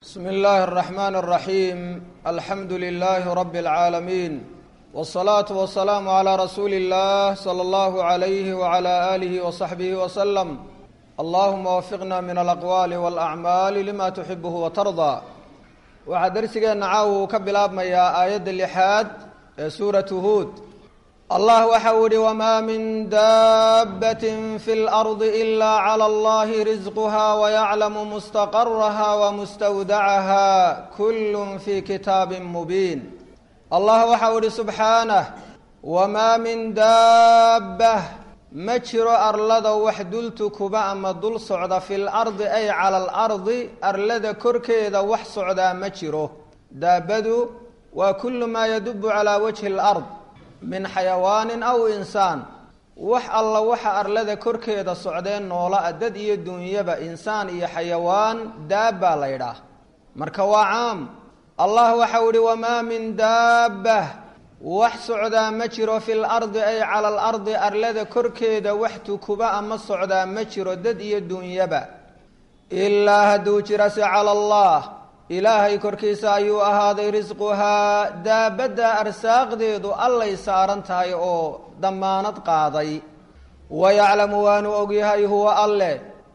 bsm اllahi الرحmn الرaحيم alxamdu لlh رb العaalمين والصlaaة والسlاam عlى rasuuli الlah slى اllah عlyh وعlى آlih وصaxbih وsلم allahuma wafiqna min alaqwaali wاlأcmaali lima tuxibh وtarضى waxaa dersigeenna caawa uu ka bilaabmayaa aayadda lixaad ee suuratu huud allah waxa uu yihi wmaa min daabbat fi اlarضi ila clى اllahi risquha wayaclamu mustaqaraha wmustawdacaha kul fi kitaabi mubiin allah waxa uu yihi subxaanah wmaa min daabah ma jiro arlada wax dul tukuba ama dul socda fi lardi ay cala alardi arlada korkeeda wax socdaa ma jiro daabadu waa kullu maa yadubu calaa wajhi alard min xayawaanin aw insaan wax alla waxa arlada korkeeda socdeen noola-a dad iyo dunyaba insaan iyo xayawaan daabbaa la ydhaah marka waa caam allah waxau ihi wamaa min daabbah wax socdaa ma jiro fi lardi ay cala alardi arlada korkeeda wax tukuba ama socdaa ma jiro dad iyo dunyaba ilaa hadduu jirase cala allah ilaahay korkiisa ayuu ahaaday risquhaa daabadda arsaaqdeedu allay saaran tahay oo dammaanad qaaday wayaclamu waanu ogyahay huwa alleh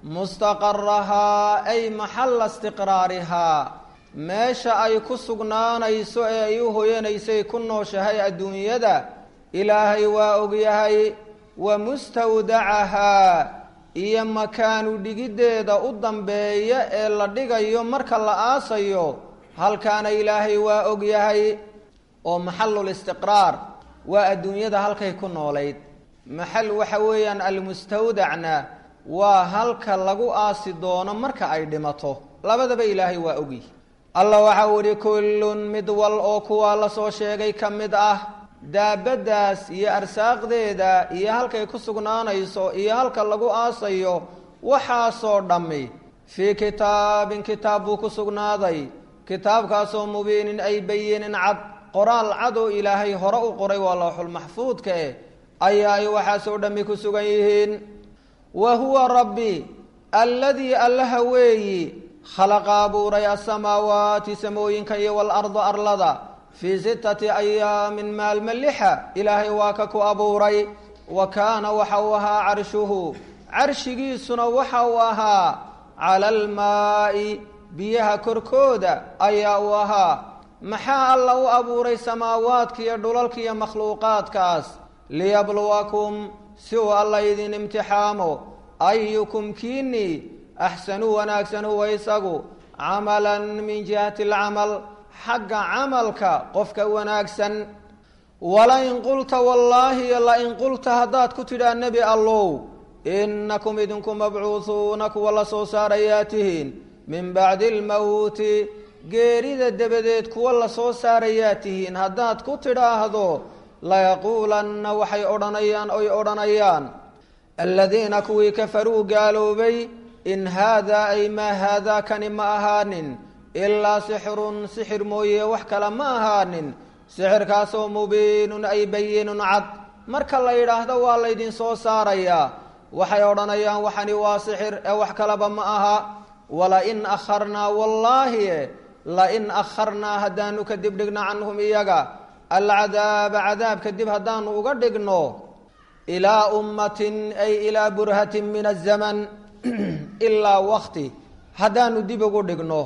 mustaqarahaa ay maxalla istiqraarihaa meesha ay ku sugnaanayso ee ay u hoyanaysay ku nooshahay adduunyada ilaahay waa ogyahay wa mustawdacahaa iyo makaanu dhigiddeeda u dambeeya ee la dhigayo marka la aasayo halkaana ilaahay waa ogyahay oo maxallul istiqraar waa adduunyada halkay ku noolayd maxal waxa weeyaan almustawdacna waa halka lagu aasi doono marka ay dhimato labadaba ilaahay waa ogyahy allah waxa uu ihi kullun mid wal oo kuwaa lasoo sheegay ka mid ah daabaddaas iyo arsaaqdeeda iyo halkay ku sugnaanayso iyo halka lagu aasayo waxaasoo dhammi fii kitaabin kitaab buu ku sugnaaday kitaabkaasoo mubiinin ay bayinin cad qoraal cad oo ilaahay hore u qoray waa lawxulmaxfuudka eh ayaa ay waxaasoo dhammi ku sugan yihiin wa huwa rabbi alladii allaha weeyi khalaqa abuuray asamaawaati samooyinka iyo waalarda arlada fii sittati ayaamin maalma lixa ilaahay waa ka ku abuuray wa kaana waxa uu ahaa carshuhu carshigiisuna waxa uu ahaa cala almaa'i biyaha korkooda ayaa uu ahaa maxaa alla u abuuray samaawaadka iyo dhulalka iyo makhluuqaadkaas liyabluwakum si uu alla idin imtixaamo ayukum kiini axsanu wanaagsan huwa isagu camalan min jihati alcamal xagga camalka qofka wanaagsan walain qulta wallaahi lain qulta haddaad ku tidhaa nebi allow inakum idinku mabcuuhuuna kuwa la soo saarayaa tihiin min bacdi lmowti geerida dabadeed kuwa la soo saarayaa tihiin haddaad ku tidhaahdo layaquulanna waxay odhanayaan oy odhanayaan aladiina kuwii kafaruu gaaloobay in haadaa ay maa haadaa kani ma ahaanin ilaa sixirun sixir mooye wax kale ma ahaanin sixirkaasoo mubiinun ay bayinun cad marka la yidhaahdo waa laydin soo saarayaa waxay odhanayaan waxani waa sixir ee wax kaleba ma aha walain akharnaa wallaahi lain akharnaa haddaanu ka dib dhigno canhum iyaga alcadaaba cadaabka dib haddaanu uga dhigno ilaa ummatin ay ilaa burhatin min azaman ilaa wakti haddaanu dib ugu dhigno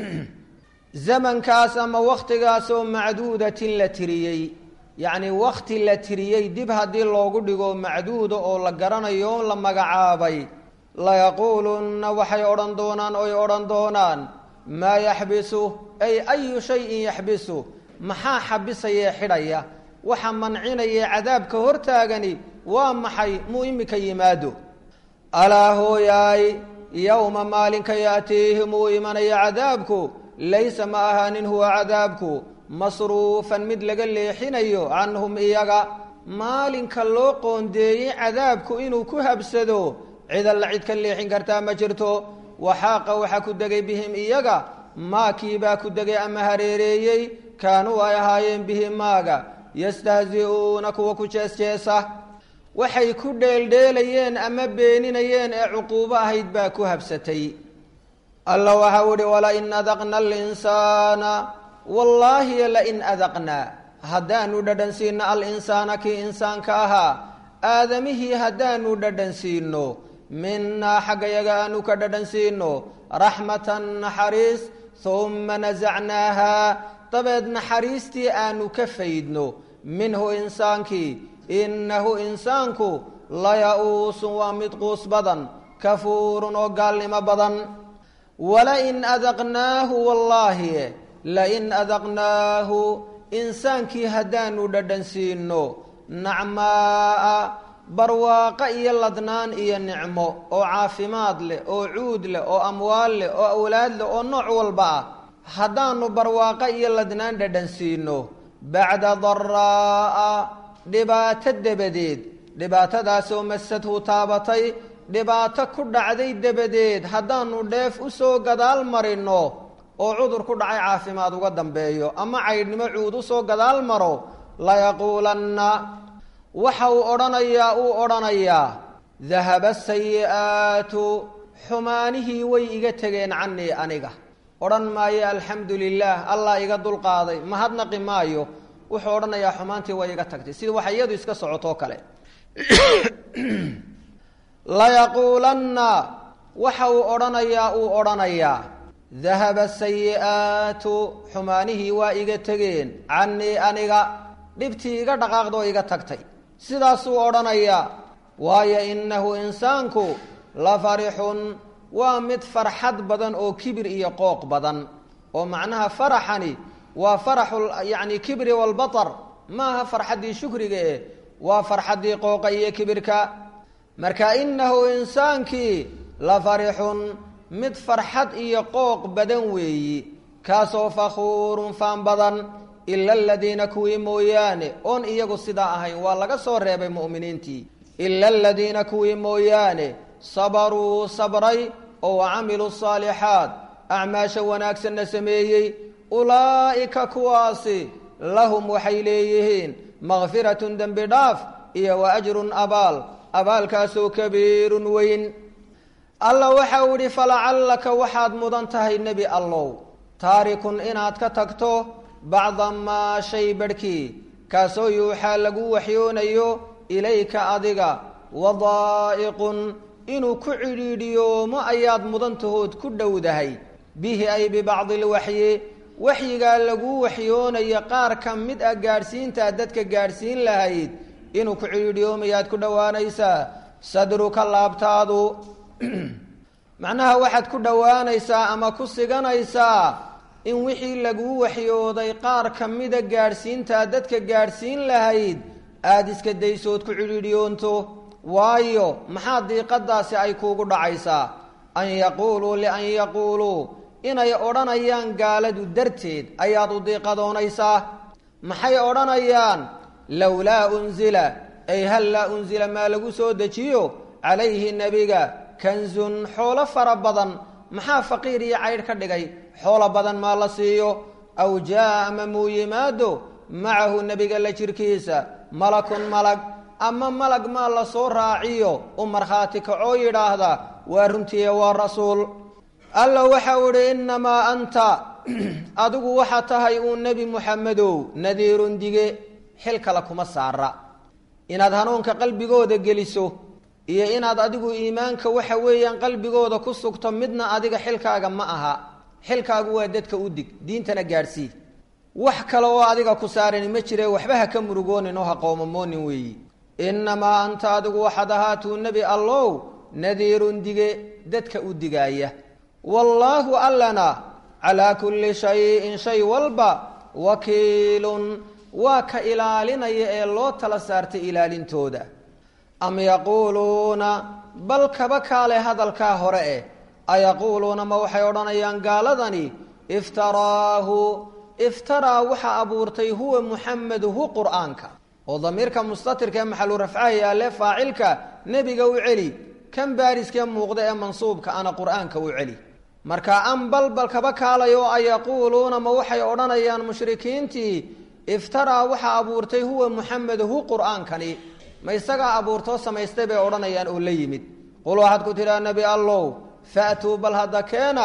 zamankaas ama waktigaasoo macduudatin la tiriyey yacni wakti la tiriyey dib haddii loogu dhigo macduuda oo la garanayo la magacaabay layaquulunna waxay odhan doonaan oy odhan doonaan maa yaxbisu ay ayu shayin yaxbisu maxaa xabisayee xidhaya waxa mancinaya cadaabka hortaagani waa maxay muu imika yimaado alaa hooyaay yowma maalinka yaatiihim uu imanaya cadaabku laysa ma ahaanin huwa cadaabku masruufan mid laga leexinayo canhum iyaga maalinka loo qoondeeyey cadaabku inuu ku habsado cid alla cid ka leexin kartaa ma jirto waxaaqa waxaa ku degay bihim iyaga maakiibaa ku degay ama hareereeyey kaanuu ay ahaayeen bihi maaga yastahzi'uuna kuwa ku jeesjeesa waxay ku dheeldheelayeen ama beeninayeen ee cuquubo ahayd baa ku habsatay alla waxau ihi walain adaqna alinsaana wallaahi lain adaqnaa haddaanu dhadhansiino alinsaana kii insaanka ahaa aadamihii haddaanu dhadhansiino minaa xaggayaga aanu ka dhadhansiino raxmatan naxariis humma nasacnaaha dabeed naxariistii aanu ka faydno minhu insaankii innahu insaanku laya-uusun waa mid quus badan kafuurun oo gaalnimo badan walain adaqnaahu wallaahi lain adaqnaahu insaankii haddaanu dhadhansiino nacmaaa barwaaqo iyo ladnaan iyo nicmo oo caafimaad leh oo cuud leh oo amwaal leh oo awlaad leh oo nooc walba ah haddaanu barwaaqo iyo ladnaan dhadhansiino bacda daraa'a dhibaato dabadeed dhibaatadaasoo masadhu taabatay dhibaato ku dhacday dabadeed haddaanu dheef usoo gadaal marino oo cudur ku dhacay caafimaad uga dambeeyo ama caydhnimo cuud usoo gadaal maro layaquulanna waxa uu odhanayaa uu odhanayaa dahaba sayi'aatu xumaanihii way iga tegeen canii aniga odhan maayo alxamdu lilaah allah iga dulqaaday mahadnaqi maayo wuxuu odhanayaa xumaantii way iga tagtay sida waxa iyadu iska socotoo kale layaquulanna waxa uu odhanayaa uu odhanayaa dahaba sayi'aatu xumaanihii waa iga tegeen canii aniga dhibtii iga dhaqaaqdoo iga tagtay sidaasuu odhanayaa waayo innahu insaanku la farixun waa mid farxad badan oo kibir iyo qooq badan oo macnaha faraxani waa faraxu yacni kibri walbatar maaha farxaddii shukriga eh waa farxaddii qooqa iyo kibirka marka innahu insaankii la farixun mid farxad iyo qooq badan weeyi kaasoo fakhuurun faan badan ila aladiina kuwii mooyaane oon iyagu sidaa ahayn waa laga soo reebay mu'miniintii ila aladiina kuwii mooyaane sabaruu sabray oo wacamiluu saalixaat acmaasha wanaagsanna sameeyey ulaa'ika kuwaasi lahum waxay leeyihiin makfiratun dembi dhaaf iyo wa ajrun abaal abaalkaasoo kabiirun weyn alla waxa uu idhi falacallaka waxaad mudan tahay nebi allow taarikun inaad ka tagto bacda maa shay barhkii kaasoo yuuxaa lagu waxyoonayo ilayka adiga wadaa'iqun inuu ku cidhiidhiyoomo ayaad mudantahood ku dhowdahay bihi ay bibacdi lwaxyi waxyigaa lagu waxyoonayo qaar ka mid ah gaadhsiintaad dadka gaadhsiin lahayd inuu ku cidhiidhiyoomayaad ku dhowaanaysaa sadruka laabtaadu macnaha waxaad ku dhowaanaysaa ama ku siganaysaa in wixii laguu waxyooday qaar ka mida gaadhsiintaa dadka gaadhsiin lahayd aada iska daysood ku cidhiidhiyoonto waayo maxaa diiqadaasi ay kuugu dhacaysaa an yaquuluu lian yaquuluu inay odhanayaan gaaladu darteed ayaad u diiqadoonaysaa maxay odhanayaan lowlaa unzila ay hal laa unzila maa lagu soo dejiyo calayhi nebiga kanzun xoolo fara badan maxaa faqiir iyo caydh ka dhigay xoolo badan maa la siiyo aw jaa ama muu yimaado macahu nebiga la jirkiisa malakun malag ama malag maa la soo raaciyo u markhaati kacoo yidhaahda waa runtiiye waa rasuul alla waxau idhi innamaa anta adigu waxaa tahay uu nebi muxamedow nadiirun dige xil kale kuma saara inaad hanuunka qalbigooda geliso iyo inaad adigu iimaanka waxa weeyaan qalbigooda ku sugto midna adiga xilkaaga ma aha xilkaagu waa dadka u dig diintana gaadhsii wax kale oo adiga ku saarani ma jire waxba ha ka murugoonin oo ha qoomamoonin weeyi innamaa anta adigu waxaad ahaatuu nebi allow nadiirun dige dadka u digaaya wallaahu allana calaa kulli shayin shay walba wakiilun waa ka ilaalinaya ee loo tala saartay ilaalintooda am yaquuluuna bal kaba kaale hadalkaa hore eh ayaquuluuna ma waxay odhanayaan gaaladani iftaraahu iftaraa waxa abuurtay huwa muxamed hu qur'aanka oo damiirka mustatirka ee maxalu rafcaha yaalle faacilka nebiga u celi kan baariskee muuqda ee mansuubka ana qur'aanka u celi marka am balbal kaba kaalayo ayaquuluuna ma waxay odhanayaan mushrikiintii iftaraa waxa abuurtay huwa muxamed hu qur'aankani ma isagaa abuurtoo samaystay bay odhanayaan oo la yimid qul waxaad ku tidhaha nebi allow fa'tuu bal hadda keena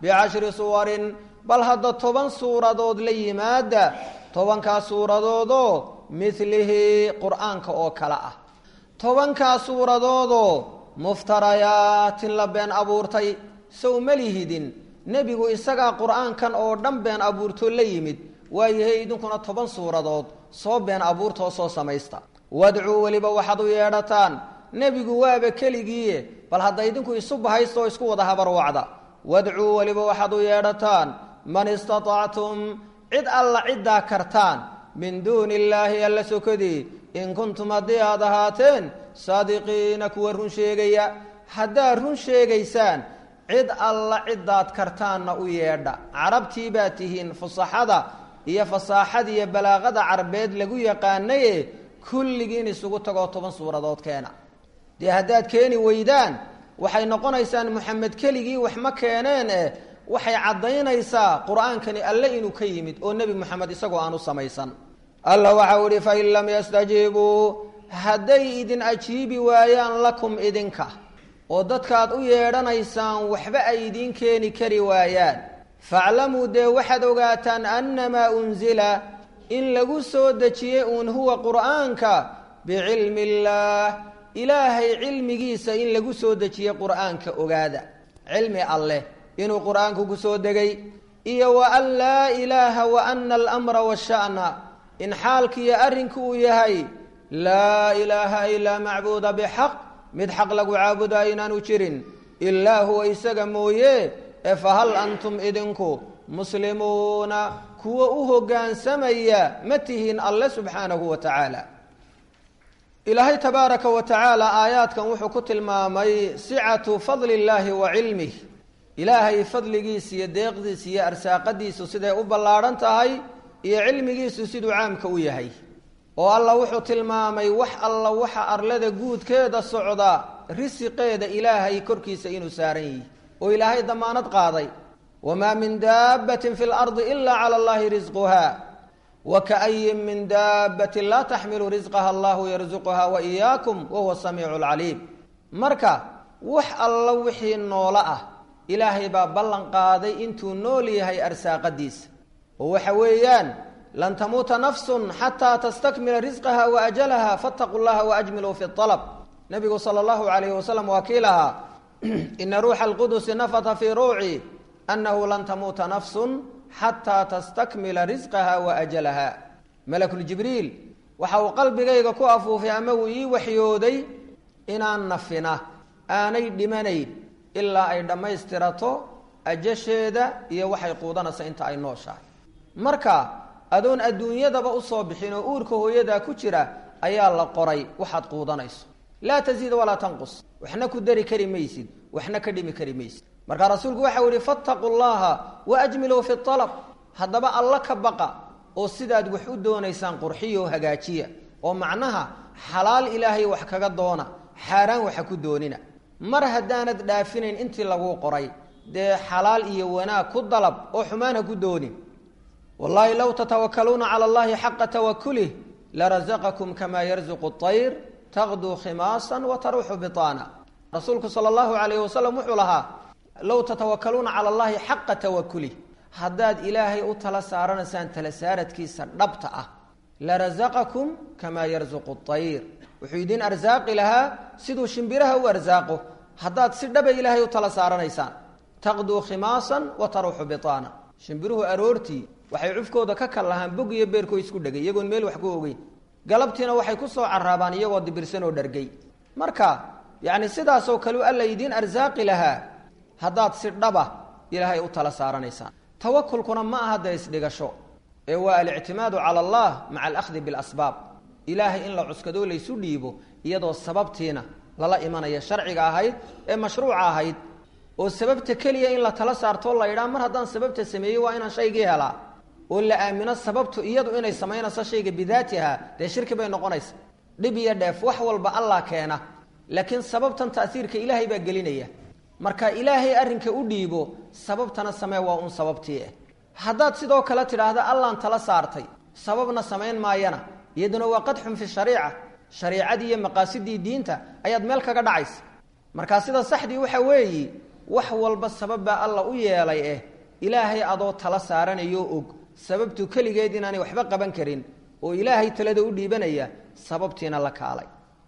bicashri suwarin bal hadda toban suuradood la yimaada tobankaas suuradoodoo midlihi qur-aanka oo kale ah tobankaas suuradoodoo muftarayaatin la been abuurtay sow ma lihidin nebigu isagaa qur-aankan oo dhan been abuurtoo la yimid waayahay idinkuna toban suuradood soo been abuurtoo soo samaysta wadcuu weliba waxaad u yeedhataan nebigu waaba keligiiye bal hadda idinku isu bahaystooo isku wada habarwacda wadcuu weliba waxaad u yeedhataan man istatactum cid alla ciddaa kartaan min duuni illaahi alla sokodii in kuntum haddii aad ahaateen saadiqiina kuwa run sheegaya haddaad run sheegaysaan cid alla ciddaad kartaanna u yeedha carabtii baa tihiin fusaxada iyo fasaaxada iyo balaaqada carbeed lagu yaqaanaye kulligiin isugu tagoo toban suuradood keena dee haddaad keeni weydaan waxay noqonaysaan moxamed keligii wax ma keeneen eh waxay caddaynaysaa qur-aankani alle inuu ka yimid oo nebi moxamed isagoo aan u samaysan alla waxau ihi fain lam yastajiibuu hadday idin ajiibi waayaan lakum idinka oo dadkaad u yeedhanaysaan waxba ay idiin keeni kari waayaan faclamuu dee waxaad ogaataan annamaa unzila in lagu soo dejiyey uun huwa qur'aanka bicilmi illaah ilaahay cilmigiisa in lagu soo dejiyey qur'aanka ogaada cilmi alleh inuu qur'aanku ku soo degay iyo wa an laa ilaaha wa ana alamra washa'na in xaalkiiyo arrinku uu yahay laa ilaaha ilaa macbuuda bixaq mid xaq lagu caabudaa inaanu jirin ilaa huwa isaga mooye ee fahal antum idinku muslimuuna kuwa u hoggaansamaya ma tihiin alle subxaanahu wa tacaala ilaahay tabaaraka wa tacaala aayaadkan wuxuu ku tilmaamay sicatu fadli illaahi wa cilmih ilaahay fadligiisa iyo deeqdiisa iyo arsaaqadiisu siday u ballaadhan tahay iyo cilmigiisu siduu caamka u yahay oo alla wuxuu tilmaamay wax alla waxa arlada guudkeeda socda risiqeeda ilaahay korkiisa inuu saaran yihi oo ilaahay damaanad qaaday wamaa min daabbatin fi lardi ila cala allahi risquha wa kaayin min daabbatin laa taxmilu risqaha allahu yarsuquha wa iyaakum wahuwa samiicu lcaliim marka wax alla wixii noolo ah ilaahay baa ballan qaaday intuu nool yahay arsaaqadiisa oo waxa weeyaan lan tamuuta nafsun xataa tastakmila risqaha wa ajalaha fattaquu llaha waajmiluu fi alab nabigu sala allahu calayhi wasalam waa kii lahaa ina ruuxa alqudusi nafata fii ruuci annahu lan tamuuta nafsun xataa tastakmila risqaha wa ajalaha malakuljibriil waxa uu qalbigayga ku afuufay ama uu ii waxyooday inaan nafina aanay dhimanayn ilaa ay dhammaystirato ajasheeda iyo waxay quudanaysa inta ay nooshahay marka adoon adduunyadaba usoo bixin oo uurka hooyadaa ku jira ayaa la qoray waxaad quudanayso laa taziid walaa tanqus waxna ku dari kari maysid waxna ka dhimi kari maysid marka rasuulku waxau yihi fattaquu llaha waajmiluu fi alab haddaba alla ka baqa oo sidaad wax u doonaysaan qurxiya oo hagaajiya oo macnaha xalaal ilaahay wax kaga doona xaaraan waxa ku doonina mar haddaanad dhaafinayn intii laguu qoray dee xalaal iyo wanaag ku dalab oo xumaan ha ku doonin wallaahi low tatawakaluuna cala allahi xaqa tawakulih larazaqakum kamaa yarzuqu ayr taqduu khimaasan wa taruuxu bitaana rasuulku sala allahu calayhi wasalam wuxuu lahaa low tatawakaluuna cala allahi xaqa tawakulih haddaad ilaahay u tala saaranaysaan tala saaradkiisa dhabta ah larazaqakum kamaa yarzuqu ayr wuxuu idiin arsaaqi lahaa siduu shimbiraha u arsaaqo haddaad si dhaba ilaahay u tala saaranaysaan taqduu khimaasan wa taruuxu bitaana shimbiruhu aroortii waxay cufkooda ka kal lahaan bog iyo beerkoo isku dhegay iyagoon meel wax ku ogeyn galabtiina waxay ku soo caraabaan iyagoo dibirsan oo dhargay marka yacni sidaasoo kale u alla idiin arsaaqi lahaa haddaad si dhaba ilaahay u tala saaranaysaan tawakulkuna ma aha dee isdhigasho ee waa alictimaadu cala allah maca alahdi bilasbaab ilaahay in la cuskadoo laysu dhiibo iyadoo sababtiina lala imanaya sharciga ahayd ee mashruuca ahayd oo sababta keliya in la tala saartoo la yidhaha mar haddaan sababta sameeyey waa inaan shaygii helaa oo la aamino sababtu iyadu inay samaynayso shayga bidaatiha dee shirki bay noqonaysa dhib iyo dheef wax walba allah keena laakiin sababtan ta'hiirka ilaahay baa gelinaya marka ilaahay arrinka u dhiibo sababtana samee waa un sababtii ah haddaad sidoo kale tidhaahda allaan tala saartay sababna samayn maayana iyaduna waa qadxun fi shariica shariicadii iyo maqaasidii diinta ayaad meel kaga dhacaysa markaa sida saxdii waxa weeyi wax walba sabab baa alla u yeelay eh ilaahay adoo tala saaranayo og sababtu keligeed inaanay waxba qaban karin oo ilaahay talada u dhiibanaya sababtiina la kaalay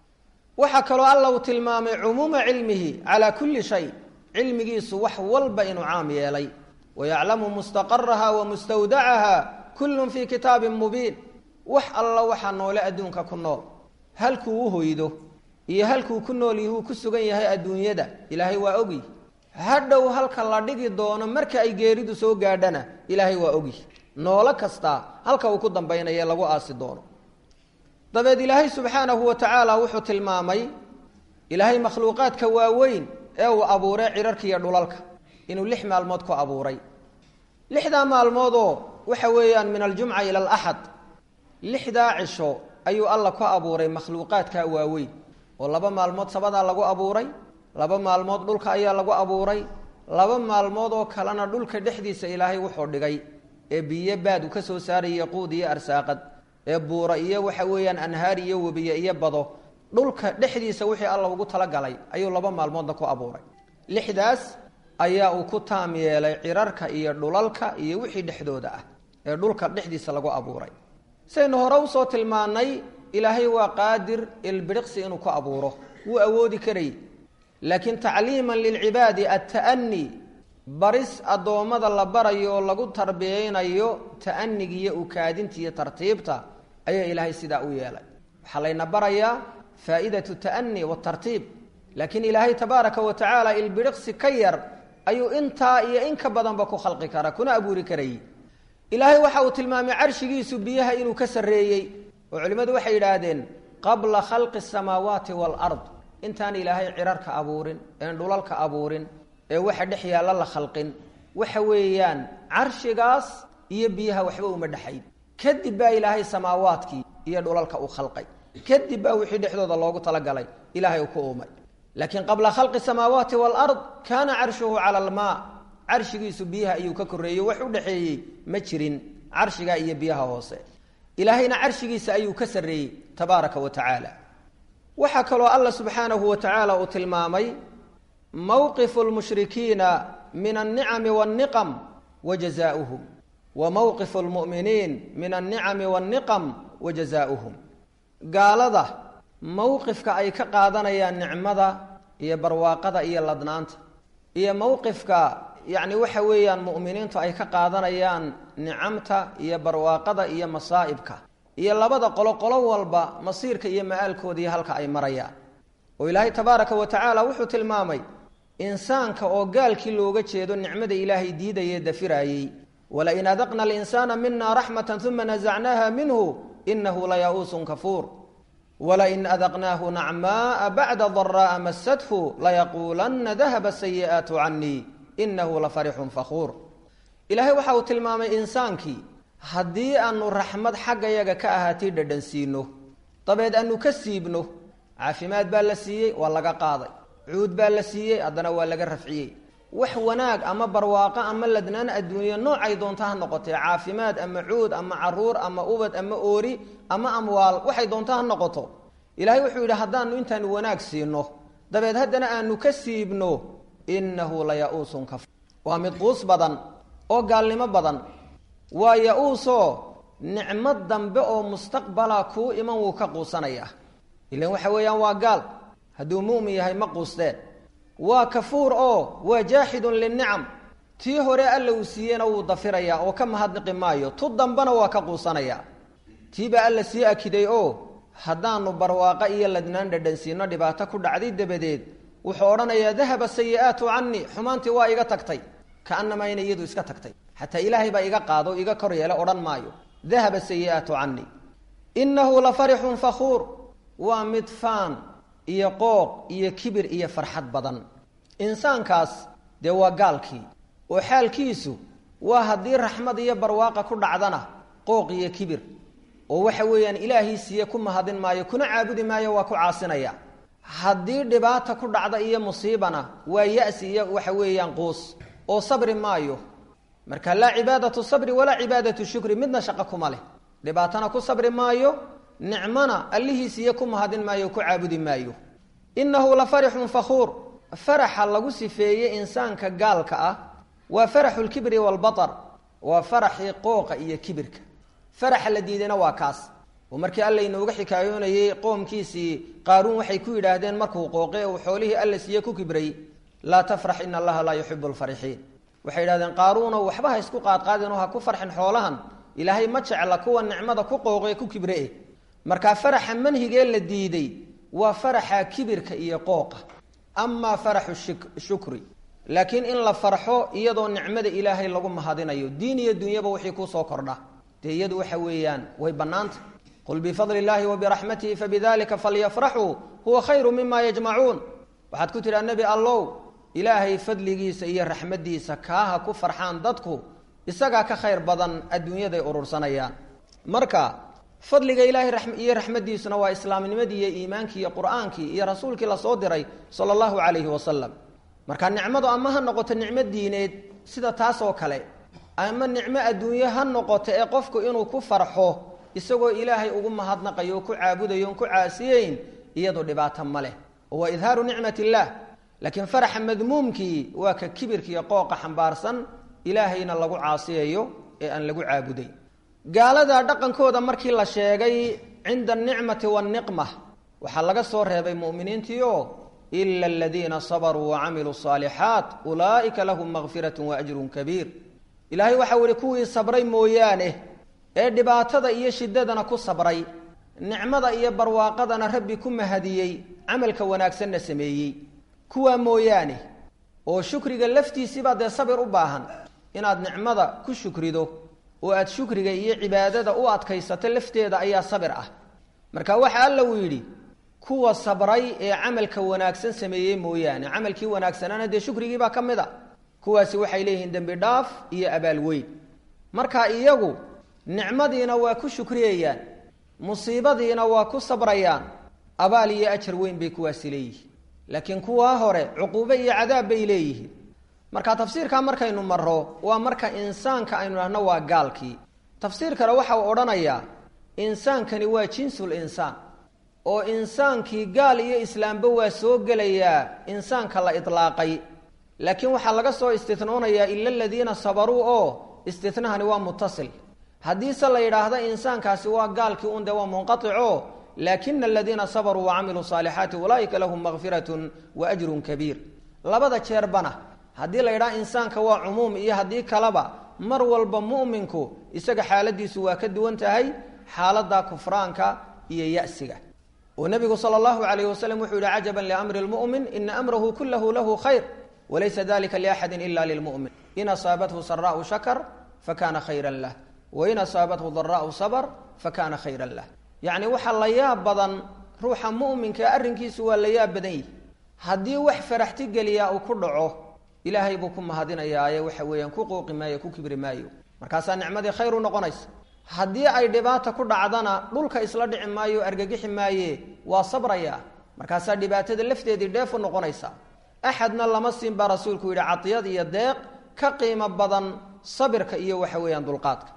waxaa kaloo alla uu tilmaamay cumuuma cilmihi calaa kulli shay cilmigiisu wax walba inuu caam yeelay wayaclamu mustaqaraha wa mustawdacaha kullun fii kitaabin mubiin wax alla waxaa noole adduunka ku nool halkuu u hoydo iyo halkuu ku nool yahuu ku sugan yahay adduunyada ilaahay waa ogi hadhow halka la dhigi doono marka ay geeridu soo gaadhana ilaahay waa ogi noolo kastaa halka uu ku dambaynaye lagu aasi doono dabeed ilaahay subxaanahu wa tacaala wuxuu tilmaamay ilaahay makhluuqaadka waaweyn ee uu abuuray cirarka iyo dhulalka inuu lix maalmood ku abuuray lixdaa maalmoodoo waxa weeyaan min aljumca ila alaxad lixdaa cisho ayuu alla ku abuuray makhluuqaadka waaweyn oo laba maalmood sabadaa lagu abuuray laba maalmood dhulka ayaa lagu abuuray laba maalmood oo kalena dhulka dhexdiisa ilaahay wuxuu dhigay ee biyo baad uu ka soo saaraya quud iyo arsaaqad ee buura iyo waxa weeyaan anhaar iyo webiye iyo bado dhulka dhexdiisa wixii alla ugu talagalay ayuu laba maalmoodna ku abuuray lixdaas ayaa uu ku taam yeelay cirarka iyo dhulalka iyo wixii dhexdooda ah ee dhulka dhexdiisa lagu abuuray saynu hore usoo tilmaanay ilaahay waa qaadir ilbiriqsi inuu ku abuuro wuu awoodi karayy laakiin tacliiman lilcibaadi atta'ani baris addoommada la barayo oo lagu tarbiyeynayo ta'aniga iyo ukaadinta iyo tartiibta ayaa ilaahay sidaa u yeelay waxaa layna barayaa faa'iidatu ta'ani waatartiib laakiin ilaahay tabaaraka wa tacaala ilbiriqsi ka yar ayuu intaa iyo in ka badanba ku khalqi kara kuna abuuri karayy ilaahay waxa uu tilmaamay carshigiisu biyaha inuu ka sarreeyey oo culimmadu waxay yidhaahdeen qabla khalqi asamaawaati waalard intaan ilaahay cirarka abuurin een dhulalka abuurin ee waxa dhex yaalla la khalqin waxa weeyaan carshigaas iyo biyaha waxba uma dhexayn kadib baa ilaahay samaawaadkii iyo dhulalka u khalqay kadib baa wixii dhexdooda loogu talagalay ilahay uu ku uumay laakiin qabla khalqi samaawaati waalard kaana carshuhu cala almaa carshigiisu biyaha ayuu ka korreeyey wax u dhexeeyey ma jirin carshiga iyo biyaha hoose ilaahayna carshigiisa ayuu ka sarreeyey tabaaraka wa tacaala waxaa kaloo alla subxaanahu wa tacaala uu tilmaamay mowqifu lmushrikiina min alnicami walniqam wa jazaauhum wa mowqifu lmu'miniin min alnicami walniqam wa jazaauhum gaalada mowqifka ay ka qaadanayaan nicmada iyo barwaaqada iyo ladnaanta iyo mowqifka yacni waxa weeyaan mu'miniintu ay ka qaadanayaan nicamta iyo barwaaqada iyo masaa'ibka iyo labada qolo qolo walba masiirka iyo ma-aalkooda iyo halka ay marayaan oo ilaahay tabaaraka wa tacaala wuxuu tilmaamay insaanka oo gaalkii looga jeedo nicmada ilaahay diidayee dafiraayey walain adaqna alinsaana mina raxmata uma nasacnaaha minhu inahu laya'uusun kafuur wlain adaqnaahu nacmaaa bacda daraa'a masadhu layaquulanna dahaba sayi'aatu canii inahu la farixun fakhuur ilaahay waxa uu tilmaamay insaankii haddii aanu raxmad xaggayaga ka ahaatay dhadhansiino dabeed aanu ka siibno caafimaad baa la siiyey waa laga qaaday cuud baa la siiyey haddana waa laga rafciyey wax wanaag ama barwaaqo ama ladnaan adduunye noocay doonta ha noqotee caafimaad ama cuud ama caruur ama ubad ama oori ama amwaal waxay doonta ha noqoto ilaahay wuxuu yidhi haddaanu intaanu wanaag siino dabeed haddana aanu ka siibno innahu la ya-uusun kafur waa mid quus badan oo gaalnimo badan waa ya-uusoo nicmo dambe oo mustaqbala kuu iman wuu ka quusanayaa ilan waxa weeyaan waa gaal hadduu mu'min yahay ma quusteen waa kafuur oo waa jaaxidun linicam tii hore alla uu siiyeyna wuu dafirayaa oo ka mahadniqi maayo tu dambena waa ka quusanayaa tiibaa alla sii akiday oo haddaanu barwaaqo iyo ladnaan dhadhansiino dhibaato ku dhacday dabadeed wuxuu odhanayaa dahaba sayi'aatu canii xumaantii waa iga tagtay kaanamaa inay iyadu iska tagtay xataa ilaahay baa iga qaado o iga kor yeele odhan maayo dahaba sayi'aatu canii innahu la farixun fakhuur waa mid faan iyo qooq iyo kibir iyo farxad badan insaankaas dee waa gaalkii oo xaalkiisu waa haddii raxmad iyo barwaaqa ku dhacdana qooq iyo kibir oo waxa weeyaan ilaahii siiye ku mahadin maayo kuna caabudi maayo waa ku caasinaya haddii dhibaata ku dhacda iyo musiibana waa ya-si iyo waxa weeyaan quus oo sabri maayo marka laa cibaadatu sabri walaa cibaadatu shukri midna shaqo kuma leh dhibaatana ku sabri maayo nicmona allihii siiye ku mahadin maayo ku caabudi maayo innahu la farixun fakhuur faraxa lagu sifeeyey insaanka gaalka ah waa faraxu lkibri waalbatar waa faraxii qooqa iyo kibirka faraxa la diidayna waa kaas oo markii alla inooga xikaayoonayey qoomkiisii qaaruun waxay ku yidhaahdeen markuu qooqe uu xoolihii alla siiye ku kibray laa tafrax ina allaha laa yuxibu lfarixiin waxay yidhahdeen qaaruuno waxba ha isku qaadqaadinoo ha ku farxin xoolahan ilaahay ma jecla kuwa nicmada ku qooqee ku kibre markaa faraxa manhigee la diiday waa faraxa kibirka iyo qooqa amaa faraxu shukri laakiin in la farxo iyadoo nicmada ilaahay lagu mahadinayo diin iyo dunyaba wixii kusoo kordha dee iyadu waxa weeyaan way bannaanta qul bifadli illaahi wa biraxmatihi fabidalika falyafraxuu huwa khayru mima yajmacuun waxaad ku tidhaha nebi allow ilaahay fadligiisa iyo raxmaddiisa kaaha ku farxaan dadku isagaa ka khayr badan adduunyaday urursanayaan marka fadliga ilaahay iyo raxmaddiisuna waa islaamnimadii iyo iimaankii iyo qur-aankii iyo rasuulkii lasoo diray sala allahu calayhi wasalam marka nicmadu ama ha noqoto nicmo diineed sida taasoo kale ama nicmo adduunyo ha noqoto ee qofku inuu ku farxo isagoo ilaahay ugu mahadnaqayo oo ku caabudayo on ku caasiyeyn iyadu dhibaato ma leh oo waa idhaaru nicmat illaah laakiin faraxa madmuumkii waa ka kibirkiiyo qooqa xambaarsan ilaahayna lagu caasiyayo ee aan lagu caabuday gaalada dhaqankooda markii la sheegay cinda anicmati waanniqma waxaa laga soo reebay mu'miniintiio ila aladiina sabaruu wacamiluu saalixaat ulaa'ika lahum makfiratun wa ajrun kabiir ilaahay waxau ihi kuwii sabray mooyaane ee dhibaatada iyo shiddadana ku sabray nicmada iyo barwaaqadana rabbi ku mahadiyey camalka wanaagsanna sameeyey kuwaa mooyaane oo shukriga laftiisiibaa dee sabir u baahan inaad nicmada ku shukrido oo aad shukriga iyo cibaadada u adkaysato lafteeda ayaa sabir ah marka waxa alla uu yidhi kuwa sabray ee camalka wanaagsan sameeyey mooyaane camalkii wanaagsanana dee shukrigiibaa ka mid a kuwaasi waxay leeyihiin dembi dhaaf iyo abaal weyn marka iyagu nicmadiina waa ku shukriyayaan musiibadiina waa ku sabrayaan abaal iyo ajar weyn bay kuwaasi leeyihiin laakiin kuwaa hore cuquubo iyo cadaab bay leeyihiin marka tafsiirkaa markaynu maro waa marka insaanka aynu dhahno waa gaalkii tafsiir kale waxa uu odhanayaa insaankani waa jinsul insaan oo insaankii gaal iyo islaamba waa soo gelayaa insaanka la idlaaqay laakiin waxaa laga soo istinoonayaa ila aladiina sabaruu oo istinahani waa mutasil haddiise la yidhaahda insaankaasi waa gaalkii un dee waa munqaico laakina aladiina sabaruu wacamiluu saalixaati ulaa'ika lahum makfiratun wa ajrun kabiir labada jeerbana haddii la yidhaha insaanka waa cumuum iyo haddii kaleba mar walba mu'minku isaga xaaladiisu waa ka duwan tahay xaaladda kufraanka iyo ya'siga oo nebigu sala allahu calayh wasalam wuxuu yihi cajaban liamri lmu'min ina amrahu kulahu lahu khayr walaysa dalika liaxadin ila lilmu'min in asaabathu saraau shakar fakana khayran lah wain asaabathu daraau sabr fakana khayran lah yacni waxaa la yaab badan ruuxa mu'minka arrinkiisu waa la yaab badan yihi haddii wax faraxti geliyaa uu ku dhaco ilaahay buu ku mahadinayaaye waxa weeyaan ku qooqi maayo ku kibri maayo markaasaa nicmadii khayr u noqonaysa haddii ay dhibaata ku dhacdana dhulka isla dhici maayo argagixi maaye waa sabraya markaasaa dhibaatada lafteedii dheef u noqonaysa axadna lama siin baa rasuulku yidhi cadiyad iyo deeq ka qiimo badan sabirka iyo waxa weeyaan dulqaadka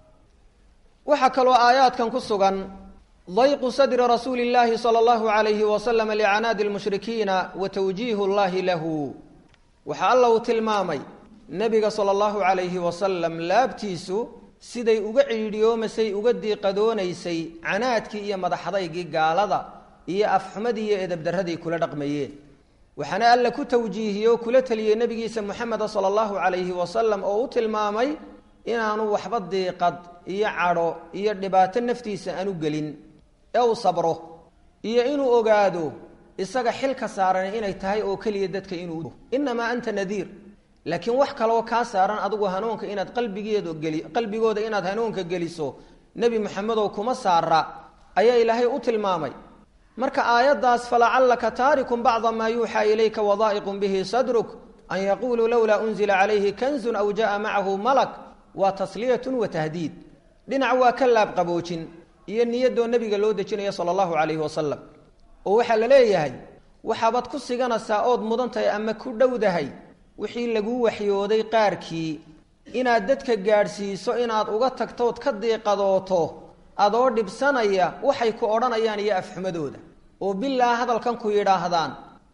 waxaa kaloo aayaadkan ku sugan dayqu sadri rasuuli llaahi sala allahu alayhi wasalam licanaadi lmushrikiina wa tawjiihu llahi lahu waxaa alla uu tilmaamay nebiga sala allahu calayhi wasalam laabtiisu siday uga ciidhiyoomasay uga diiqadoonaysay canaadkii iyo madaxadaygii gaalada iyo afxumadii iyo edabdarradii kula dhaqmayeen waxaana alla ku tawjiihiyey oo kula teliyey nebigiisa moxameda sala allahu calayhi wasalam oo u tilmaamay inaanu waxba diiqad iyo cadho iyo dhibaato naftiisa aanu gelin ee uu sabro iyo inuu ogaado isaga xilka saaran inay tahay oo keliya dadka inuu inamaa anta nadiir laakiin wax kaloo kaa saaran adigu hanuunka inaad qalbigeedo geli qalbigooda inaad hanuunka geliso nebi moxamedow kuma saara ayaa ilaahay u tilmaamay marka aayaddaas falacallaka taarikun bacda maa yuuxaa ilayka wadaa'iqun bihi sadruk an yaquuluu lowlaa unzila calayhi kanzun aw ja'a macahu malak waa tasliyatun wa tahdiid dhinac waa ka laabqaboojin iyo niyadoo nebiga loo dejinaya sala allahu calayhi wasalam oo waxaa la leeyahay waxaabaad ku siganaysaa ood mudan tahay ama ku dhowdahay wixii laguu waxyooday qaarkii inaad dadka gaadhsiiso inaad uga tagtood ka diiqadooto adoo dhibsanaya waxay ku odhanayaan iyo afxumadooda oo bilaa hadalkan ku yidhaahdaan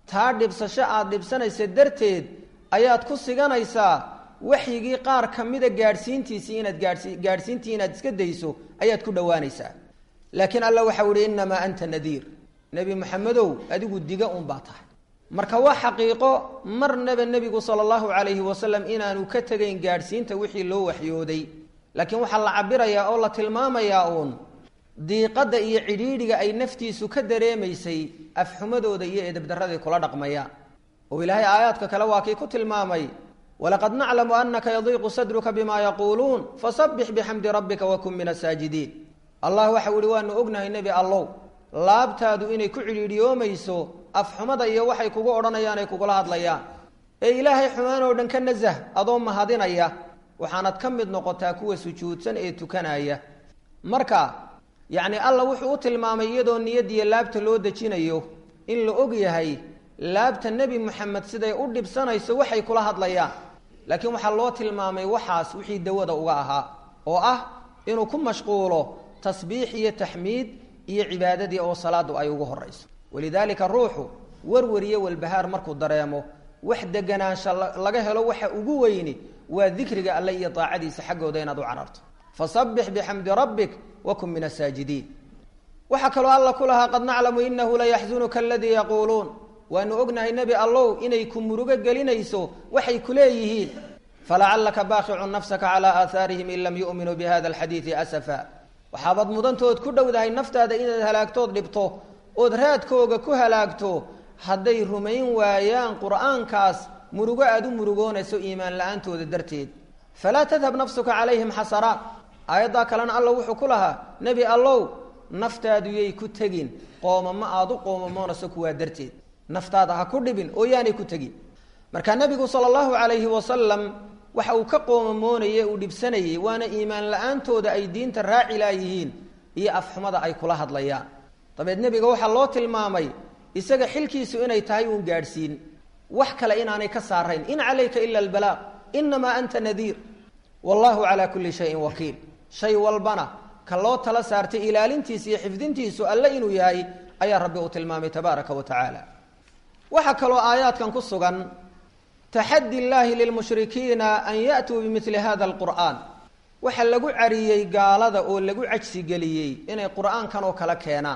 taa dhibsasho aada dhibsanaysa darteed ayaad ku siganaysaa waxyigii qaar ka mida gaadhsiintiisii inaad gaadhsi gaadhsiintii inaad iska dayso ayaad ku dhowaanaysaa laakiin alla waxau ihi innamaa anta nadiir nebi maxamedow adigu diga un baa tahay marka waa xaqiiqo marnaba nebigu sala allahu calayhi wasalam inaanu ka tegayn gaadhsiinta wixii loo waxyooday laakiin waxaa la cabirayaa oo la tilmaamayaa uun diiqadda iyo cidhiidhiga ay naftiisu ka dareemaysay afxumadooda iyo edabdarraday kula dhaqmayaan oo ilaahay aayaadka kale waa kii ku tilmaamay walaqad naclamu anaka yadiiqu sadruka bima yaquuluun fasabbix bixamdi rabbika wakun min asaajidiin allah waxau ihi waanu ognahay nebi allow laabtaadu inay ku cidhiidhiyoomayso afxumada iyo waxay kugu odhanayaan ay kugula hadlayaan ee ilaahay xumaan oo dhan ka nasah adoo mahadinaya waxaanad ka mid noqotaa kuwa sujuudsan ee tukanaya marka yacni alla wuxuu u tilmaamay iyadoo niyadiyo laabta loo dejinayo in la og yahay laabta nebi moxamed siday u dhibsanayso waxay kula hadlayaan laakiin waxaa loo tilmaamay waxaas wixii dawada uga ahaa oo ah inuu ku mashquulo tasbiix iyo taxmiid iyo cibaadadii oo salaadu ay ugu horayso walidaalika ruuxu warwariyo walbahaar markuu dareemo wax deganaansha laga helo waxa ugu weyni waa dikriga alle iyo daacadiisa xaggooda inaad u cararto fasabbix bixamdi rabbik wakun min asaajidiin waxaa kaloo alla ku lahaa qad naclamu inahu layaxzunuka aladii yaquuluun waanu ognahay nebi allow inay ku murugo gelinayso waxay ku leeyihiin falacallaka baaqicun nafsaka calaa aahaarihim in lam yu'minuu bihada alxadiidi asafa waxaabaad mudantood ku dhowdahay naftaada inaad halaagtood dhibto ood raadkooga ku halaagto hadday rumayn waayaan qur'aankaas murugo aada u murugoonayso iimaan la-aantooda darteed falaa tadhab nafsuka calayhim xasaraat aayaddaa kalena alla wuxuu ku lahaa nebi allow naftaadu yay ku tegin qoomamo aada u qoomamoonayso kuwaa darteed naftaada ha ku dhibin oo yaanay ku tegin marka nebigu sala allahu calayhi wasalam waxa uu ka qoomamoonayey uu dhibsanayey waana iimaan la-aantooda ay diinta raaci laayihiin iyo afxumada ay kula hadlayaan dabeed nebiga waxaa loo tilmaamay isaga xilkiisu inay tahay uun gaadhsiin wax kale inaanay ka saarayn in calayka ila albalaaq inamaa anta nadiir wallahu calaa kulli shayin wakiil shay walbana ka loo tala saartay ilaalintiisa iyo xifdintiisu alle inuu yahay ayaa rabbi uu tilmaamay tabaaraka wa tacaala waxaa kaloo aayaadkan ku sugan taxadi llaahi lilmushrikiina an ya'tuu bimili hada alqur'aan waxaa lagu cariyey gaalada oo lagu cajsigeliyey inay qur'aankan oo kale keenaan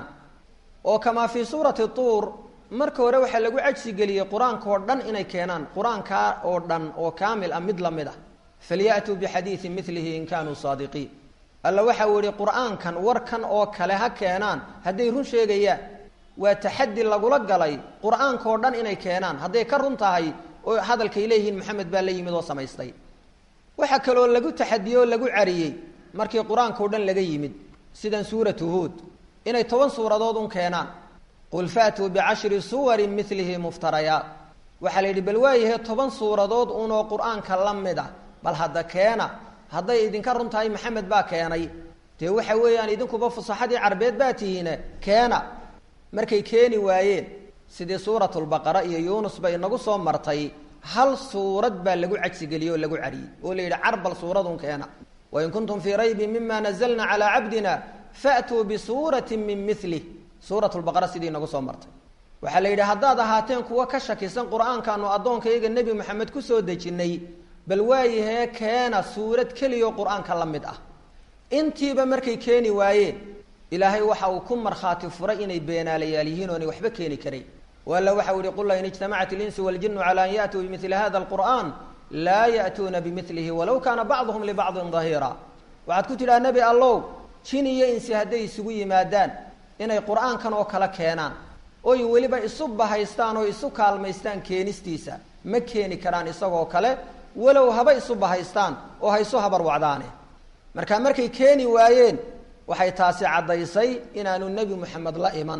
oo kamaa fii suurati tuur marka hore waxaa lagu cajsigeliyey qur-aanka oo dhan inay keenaan qur-aankaa oo dhan oo kaamil ah mid la mid ah falyaأtuu bixadiidi milihi in kaanuu saadiqiin alla waxau yihi qur-aankan warkan oo kale ha keenaan hadday run sheegayaan waa taxadi lagula galay qur-aanka oo dhan inay keenaan hadday ka run tahay oo hadalkay leeyihiin maxamed baa la yimid oo samaystay waxaa kaloo lagu taxadiyey oo lagu cariyey markii qur-aanka o dhan laga yimid sidan suuratu huod inay toban suuradood un keenaan qul faatuu bicashri suwarin milihi muftarayaat waxaa la yidhi bal waayahe toban suuradood unoo qur-aanka la mid ah bal hadda keena hadday idinka run tahay maxamed baa keenay dee waxa weeyaan idinkuba fusaxadii carbeed baa tihiine keena markay keeni waayeen sidii suuratulbaqara iyo yuunus bay inagu soo martay hal suurad baa lagu cajsigeliyey oo lagu cariyey oo la yidhi carbal suuradun keena wain kuntum fii raybin mima nazalna calaa cabdina faatuu bisuuratin min milih suuratulbaqara sidii inagu soo martay waxaa la yidhi haddaad ahaateen kuwa ka shakisan qur-aankaanu addoonkayaga nebi maxamed kusoo dejinnay bal waayahee keena suurad keliyaoo qur-aanka la mid ah intiiba markay keeni waayeen ilaahay waxa uu ku markhaati furay inay beenaalayaal yihiin oonay waxba keeni karayn o alla waxau yihi qul la in ijtamacat ilinsu waljinu cala an ya'tuu bimili hada alqur'an laa ya'tuuna bimilihi walow kaana bacduhum libacdin dahiira waxaad ku tidhaha nebi allow jin iyo insi hadday isugu yimaadaan inay qur-aankan oo kale keenaan oy weliba isu bahaystaan oo isu kaalmaystaan keenistiisa ma keeni karaan isagoo kale walow haba isu bahaystaan oo ha isu habar wacdaane marka markay keeni waayeen waxay taasi caddaysay inaanu nebi moxamed la iman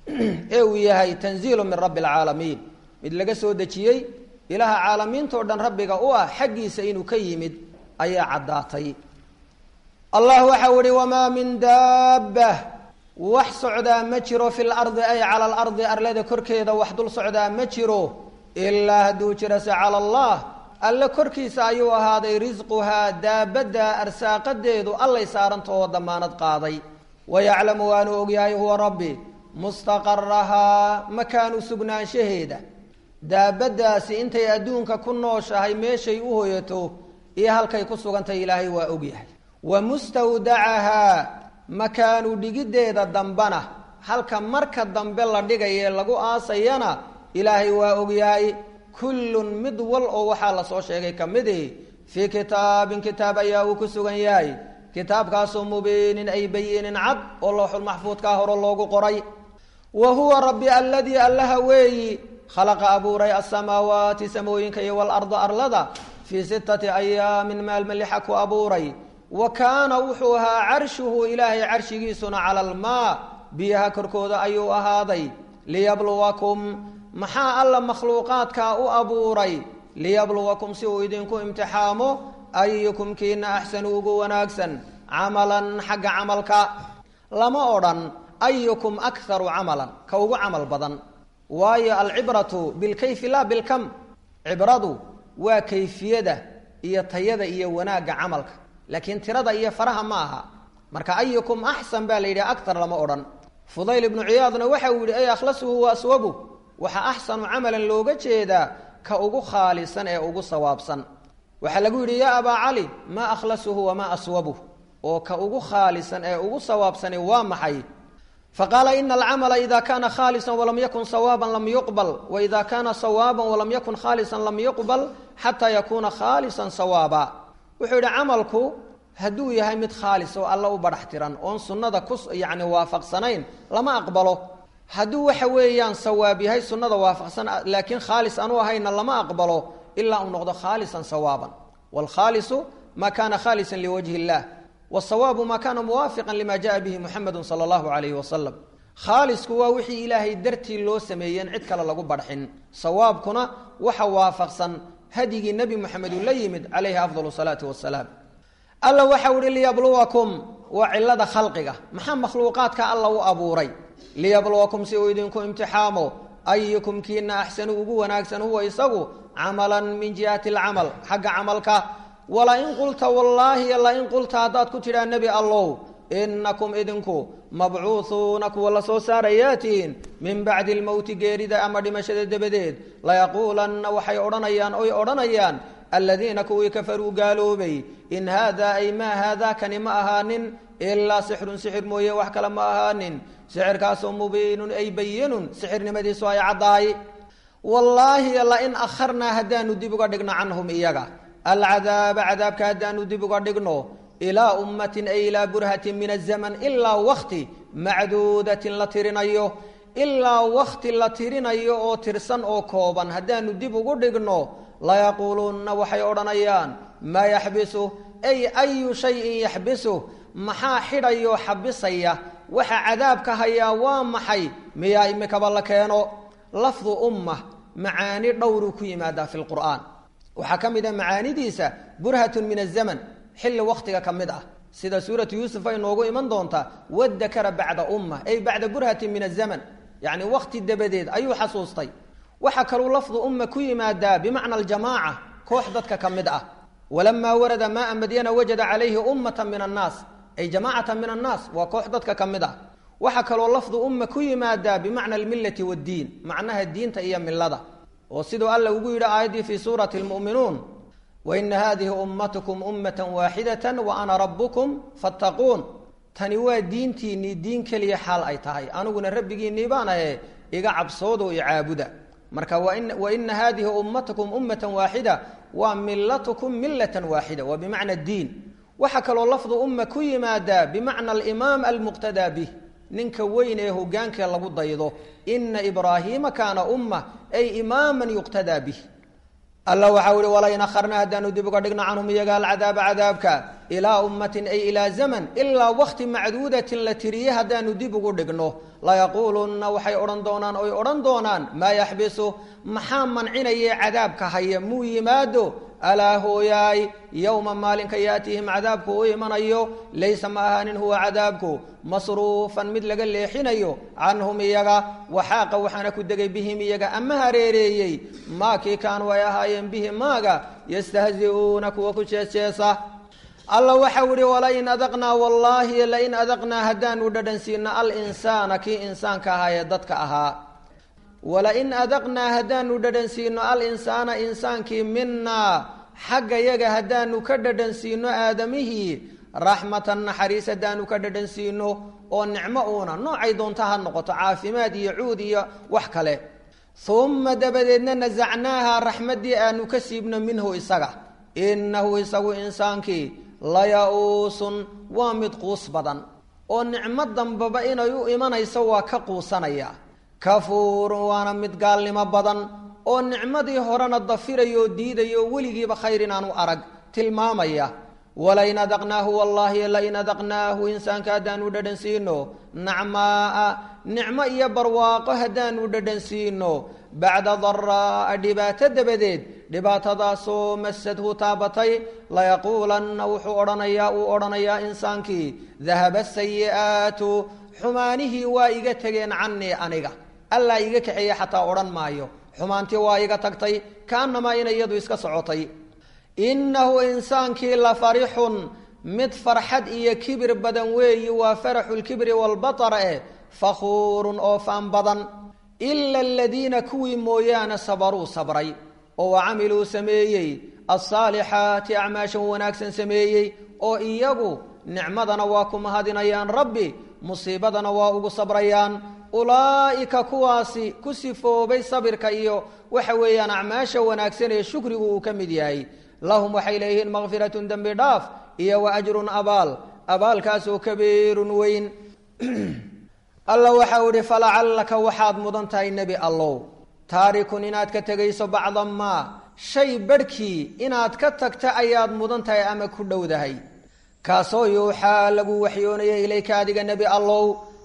ee uu yahay tanziilu min rabbi alcaalamiin mid laga soo dejiyey ilaaha caalamiintao dhan rabbiga u ah xaggiisa inuu ka yimid ayaa caddaatay allah waxau ihi wamaa min daabba wax socdaa ma jiro fi lardi ay cala alardi arlada korkeeda wax dul socdaa ma jiro ilaa hadduu jirase cala allah alle korkiisa ayuu ahaaday risquhaa daabadda arsaaqadeedu allay saaranta oo damaanad qaaday wayaclamu waanu ogyahay huwa rabbi mustaqarahaa makaanu sugnaanshaheeda daabaddaasi intay adduunka ku nooshahay meeshay u hoyato iyo halkay ku sugantahay ilaahay waa ogyahay wa mustawdacahaa makaanu dhigiddeeda dambana halka marka dambe la dhigaye lagu aasayana ilaahay waa ogyahay kullun mid wal oo waxaa lasoo sheegay ka midi fii kitaabin kitaab ayaa uu ku sugan yahay kitaabkaasoo mubiinin ay bayinin cad oo looxul maxfuudkaa hore loogu qoray wa huwa rabbi aladii allaha weeyi khalaqa abuuray asamaawaati samooyinka iyo walarda arlada fii sittati ayaamin maalma lixa ku abuuray wa kaana wuxuu ahaa carshuhu ilaahay carshigiisuna cala almaa biyaha korkooda ayuu ahaaday liyabluwakum maxaa alla makhluuqaadkaa u abuuray liyabluwakum si uu idinku imtixaamo ayukum kiina axsanu ugu wanaagsan camalan xagga camalka lama odhan ayukum akharu camalan ka ugu camal badan waayo alcibratu bilkayfi laa bilkam cibradu waa kayfiyada iyo tayada iyo wanaagga camalka laakiin tirada iyo faraha ma aha marka ayukum axsan baa la yidhi aktar lama odhan fudayl ibnu ciyaadna waxa uu yihi ay akhlasuhu wa aswabu waxaa axsanu camalan looga jeedaa ka ugu khaalisan ee ugu sawaabsan waxaa lagu yidhi yaa abaa cali maa akhlasuhu wamaa aswabuh oo ka ugu khaalisan ee ugu sawaabsani waa maxay faqaala ina alcamala ida kana khaalisa walam yakun sawaaban lam yuqbal waida kana sawaaban walam yakun khaalisan lam yuqbal xataa yakuuna khaalisan sawaaba wuxuu yidhi camalku hadduu yahay mid khaalis oo alla u badhax tiran oon sunnada ku yacni waafaqsanayn lama aqbalo hadduu waxa weeyaan sawaab yahay sunnada waafaqsan laakiin khaalis aanu ahayna lama aqbalo ilaa uu noqdo khaalisan sawaaban waalkhaalisu ma kana khaalisan liwajhi illah wsawaabu ma kana muwaafiqan lima jaءa bihi muxamedu sala allahu alayhi wasalam khaalisku waa wixii ilaahay dartii loo sameeyeen cid kale lagu badxin sawaabkuna waxa waafaqsan hadyigii nebi moxamed uu la yimid calayhi afdal salaati wasalaam alla waxau ihi liyabluwakum waa cilada khalqiga maxaa makhluuqaadka alla u abuuray liyabluwakum si uu idinku imtixaamo ayukum kiina axsanu ugu wanaagsan huwa isagu camalan min jihati alcamal xagga camalka walain qulta wallaahi lain qulta haddaad ku tidhaa nebi allow inakum idinku mabcuuhuuna kuwa la soo saarayaa tihiin min bacdi lmowti geerida ama dhimashada dabadeed layaquulanna waxay odhanayaan oy odhanayaan aladiina kuwii kafaruu gaaloobay in haada ay maa haadaakani ma ahaanin ilaa sixrun sixir mooye wax kale ma ahaanin sixirkaasoo mubiinun ay bayinun sixirnimadiisu ay caddahay wallaahi lain akharnaa haddaanu dib uga dhigno canhum iyaga alcadaaba cadaabka haddaanu dib uga dhigno ilaa ummatin ay ilaa burhatin min azaman ilaa wakti macduudatin la tirinayo ilaa wakti la tirinayo oo tirsan oo kooban haddaanu dib ugu dhigno layaquulunna waxay odhanayaan maa yaxbisu ay ayu shayin yaxbisu maxaa xidhayoo xabisaya waxa cadaabka hayaa waa maxay miyaa imikaba la keeno lafdu umma macaani dhowruu ku yimaadaa fi lqur'aan waxaa ka mid a macaanidiisa burhatun min azaman xilli waktiga ka mid ah sida suuratu yuusuf ay noogu iman doontaa wadakara bacda umma ay bacda burhatin min azaman yacni wakti dabadeed ayuu xasuustay waxaa kaluu lafdu umma ku yimaadaa bimacna aljamaaca koox dadka ka mid ah walamaa warada maaa madyana wajada calayhi ummata min annaas ay jamaacata min annaas waa koox dadka ka mid ah waxaa kaloo lafdu umma ku yimaadaa bimacna almillati waddiin macnaha diinta iyo milada oo siduu alla ugu yidhi aayaddii fii suurati lmu'minuun waina hadihi ummatukum ummata waaxidatan wa ana rabbukum fattaquun tani waa diintiinnii diin keliya xaal ay tahay aniguna rabbigiinnii baan ahe iga cabsoodo i caabuda marka waina hadihi ummatukum ummatan waaxida waa milatukum millatan waaxida waa bimacna diin waxaa kaloo lafdu umma ku yimaadaa bimacna alimaam almuqtadaa bih ninka weyn ee hogaankee lagu daydo ina ibraahiima kaana umma ay imaaman yuqtadaa bih alla waxau ihi walain akharna haddaanu dib uga dhigno canhum iyaga alcadaaba cadaabka ilaa ummatin ay ilaa zaman ilaa wakti macduudatin la tiriye haddaanu dib ugu dhigno layaquulunna waxay odhan doonaan oy odhan doonaan maa yaxbisu maxaa mancinayee cadaabka haya muu yimaado alaa hooyaay yowma maalinka yaatihim cadaabku u imanayo laysa ma ahaanin huwa cadaabku masruufan mid laga leexinayo canhum iyaga waxaaqa waxaana ku degay bihim iyaga ama hareereeyey maakii kaanuu ay ahaayeen bihi maaga yastahzi'uuna kuwa ku jeesjeesa alla waxau ihi walain adaqnaa wallaahi lain adaqnaa haddaanu dhadhansiino alinsaana kii insaanka ahaa ee dadka ahaa walain adaqnaa haddaanu dhadhansiino alinsaana insaankii minaa xagga yaga haddaanu ka dhadhansiino aadamihii raxmatan naxariis haddaanu ka dhadhansiino oo nicmo uuna noocay doonta ha noqoto caafimaad iyo cuud iyo wax kale uma dabadeedna nasacnaaha raxmaddii aanu ka siibno minhu isaga innahu isagu insaankii laya-uusun waa mid quus badan oo nicmo dambaba inay u imanayso waa ka quusanaya kafuurun waana mid gaalnimo badan oo nicmadii horena dafiraya oo diidaya oo weligiiba khayr inaanu arag tilmaamaya walain adaqnaahu wallaahi lain adaqnaahu insaanka haddaanu dhadhansiino nacmaaa nicmo iyo barwaaqo haddaanu dhadhansiino bacda daraa'a dhibaato dabadeed dhibaatadaasoo masadhu taabatay layaquulanna wuxuu odhanayaa uu odhanayaa insaankii dahaba sayi'aatu xumaanihii waa iga tegeen canii aniga allaa iga kaxeeye xataa odhan maayo xumaantii waa iga tagtay kaanamaa inay iyadu iska socotay innahu insaankii la farixun mid farxad iyo kibir badan weeyi waa faraxulkibri walbatara eh fakhuurun oo faan badan ila aladiina kuwii mooyaane sabaruu sabray oo wa camiluu sameeyey alsaalixaati acmaashan wanaagsan sameeyey oo iyagu nicmadana waa ku mahadinayaan rabbi musiibadana waa ugu sabrayaan ulaa'ika kuwaasi ku sifoobay sabirka iyo waxa weeyaan acmaasha wanaagsan ee shukrigu uu ka mid yahay lahum waxay leeyihiin makfiratun dembi dhaaf iyo wa ajrun abaal abaalkaasoo kabiirun weyn alla waxau ihi falacallaka waxaad mudan tahay nebi allow taarikun inaad ka tegayso bacda maa shay barhkii inaad ka tagta ayaad mudan tahay ama ku dhowdahay kaasoo yuuxaa lagu waxyoonaya ilayka adiga nebi allow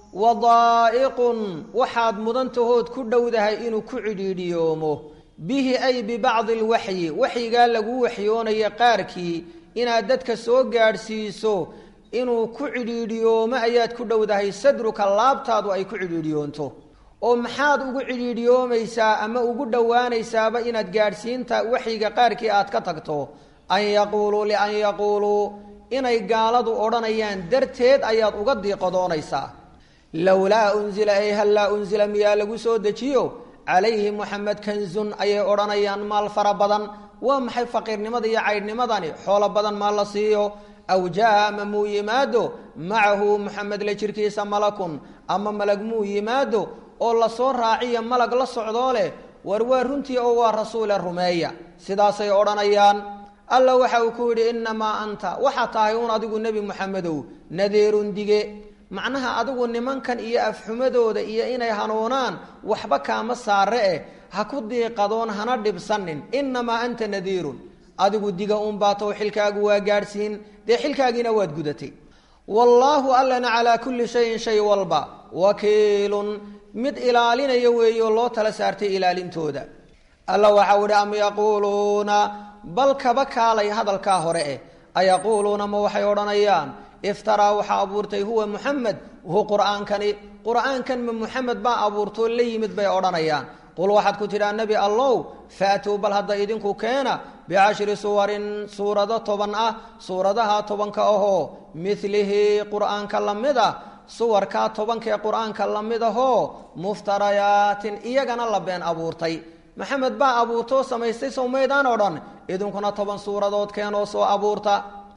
wadaa'iqun waxaad mudan tahood ku dhowdahay inuu ku cidhiidhiyoomo bihi ay bibacdi alwaxyi waxyigaa lagu waxyoonaya qaarkii inaad dadka soo gaadhsiiso inuu ku cidhiidhiyoomo ayaad ku dhowdahay sadruka laabtaadu ay ku cidhiidhiyoonto oo maxaad ugu cidhiidhiyoomaysaa ama ugu dhowaanaysaaba inaad gaadhsiinta waxyiga qaarkii aad ka tagto an yaquuluu lian yaquuluu inay gaaladu odhanayaan darteed ayaad uga diiqadoonaysaa lowlaa unzila ay hallaa unzila miyaa lagu soo dejiyo calayhi moxamed kanzun ayay odhanayaan maal fara badan waa maxay faqiirnimada iyo caydhnimadani xoolo badan maa la siiyo aw jaa ama muu yimaado macahu moxamed la jirkiisa malakun ama malag muu yimaado oo lasoo raaciya malag la socdoo leh war waa runtii oo waa rasuule rumeeya sidaasay odhanayaan alla waxa uu ku yidhi innamaa anta waxaa tahay uun adigu nebi moxamedow nadeerun dige macnaha adigu nimankan iyo afxumadooda iyo inay hanuunaan waxba kaama saare eh ha ku diiqadoon hana dhibsanin innamaa anta nadiirun adigu diga uun baatow xilkaagu waa gaadhsiin dee xilkaagiina waad gudatay wallaahu allana calaa kulli shayin shay walba wakiilun mid ilaalinaya weeyo loo tala saartay ilaalintooda alla waxau idhi am yaquuluuna bal kaba kaalay hadalkaa hore eh ayaquuluuna ma waxay odhanayaan iftaraa waxaa abuurtay huwa muxamed hu qur'aankani qur'aankan ma muxamed baa abuurtoo la yimid bay odhanayaan qul waxaad ku tidhaa nebi allow faatuu bal hadda idinku keena bicashri suwarin suurado toban ah suuradaha tobanka ahoo milihi qur'aanka la mid ah suwarkaa tobankaee qur'aanka la mid ahoo muftarayaatin iyagana la been abuurtay maxamed baa abuurtoo samaystay sowmaydaan oo dhan idinkuna toban suuradood keenoo soo abuurta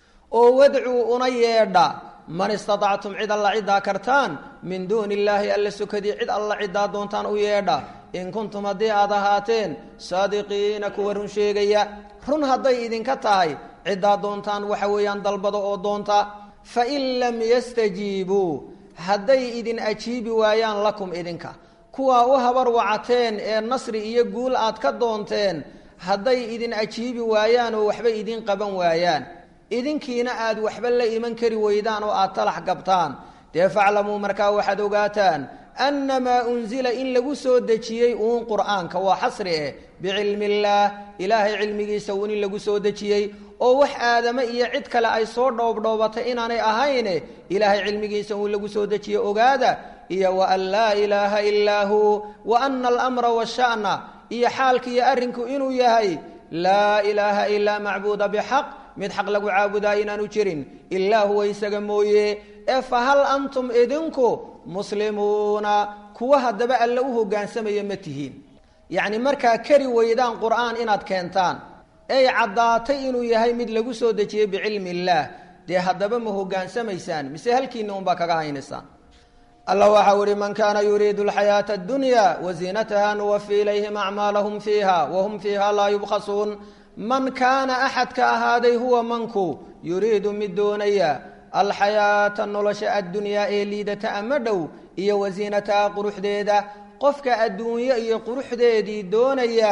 oo wadcuu una yeedha man istatactum cid alla ciddaa kartaan min duuni illaahi alla sukadii cid alla ciddaa doontaan u yeedha in kuntum haddii aad ahaateen saadiqiina kuwa run sheegaya run hadday idinka tahay ciddaa doontaan waxa weeyaan dalbada oo doonta fain lam yastajiibuu hadday idin ajiibi waayaan lakum idinka kuwaa u habar wacateen ee nasri iyo guul aad ka doonteen hadday idin ajiibi waayaan oo waxba idin qaban waayaan idinkiina aad waxba la iman kari weydaan oo aad talax gabtaan dee faclamuu markaa waxaad ogaataan annamaa unzila in lagu soo dejiyey uun qur'aanka waa xasri eh bicilmi illaah ilaahay cilmigiisa uun in lagu soo dejiyey oo wax aadame iyo cid kale ay soo dhoobdhoobatay inaanay ahayne ilaahay cilmigiisa uun lagu soo dejiyey ogaada iyo wa an laa ilaaha ilaa huu wa ana alamra washa'na iyo xaalka iyo arrinku inuu yahay laa ilaaha ilaa macbuuda bixaq mid xaq lagu caabudaa inaanu jirin ilaa huwa isaga mooye ee fa hal antum idinku muslimuuna kuwa haddaba alle u hoggaansamaya ma tihiin yacni markaa kari weydaan qur'aan inaad keentaan ey caddaatay inuu yahay mid lagu soo dejiyey bicilmi illaah dee haddaba ma hoggaansamaysaan mise halkiinna unbaa kaga haynaysaan allah waxau ihi man kaana yuriidu alxayaata addunya waziinataha nuwafi ilayhim acmaalahum fiiha wahum fiiha laa yubkhasuun man kaana axadka ahaaday huwa manku yuriidu mid doonaya alxayaata nolosha addunyaa ee liidata ama dhow iyo wasiinataha quruxdeeda qofka adduunyo iyo quruxdeedii doonaya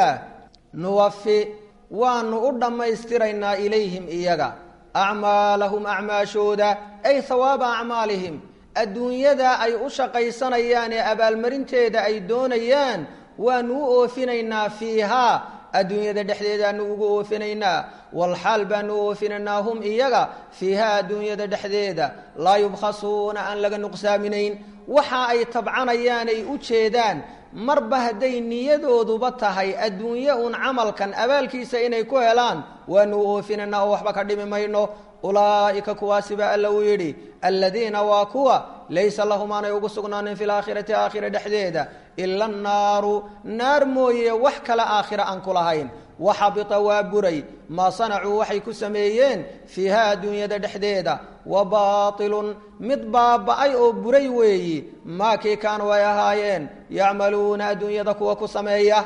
nuwafi waanu u dhammaystiraynaa ilayhim iyaga acmaalahum acmaashooda ay hawaaba acmaalihim adduunyada ay u shaqaysanayaan ee abaalmarinteeda ay doonayaan waanu u oofinaynaa fiihaa adduunyada dhexdeedaanu ugu oofinaynaa walxaal baanu u oofinaynaa hum iyaga fiihaa adduunyada dhexdeeda laa yubkhasuuna aan laga nuqsaaminayn waxa ay tabcanayaan ay u jeedaan marba hadday niyadooduba tahay adduunye uun camalkan abaalkiisa inay ku helaan waanu u oofinaynaa oo waxba ka dhimi mayno ulaa'ika kuwaasi baa alla uu yidhi aladiina waa kuwa laysa lahum aanay ugu sugnaanin fi laakhirati aakhira dhexdeeda ila annaaru naar mooye wax kale aakhira aan ku lahayn waxabita waa buray maa sanacuu waxay ku sameeyeen fiiha adduunyada dhexdeeda wa baatilun mid baaba'ay oo buray weeyi maa kii kaanuu ay ahaayeen yacmaluuna adduunyada kuwa ku sameeya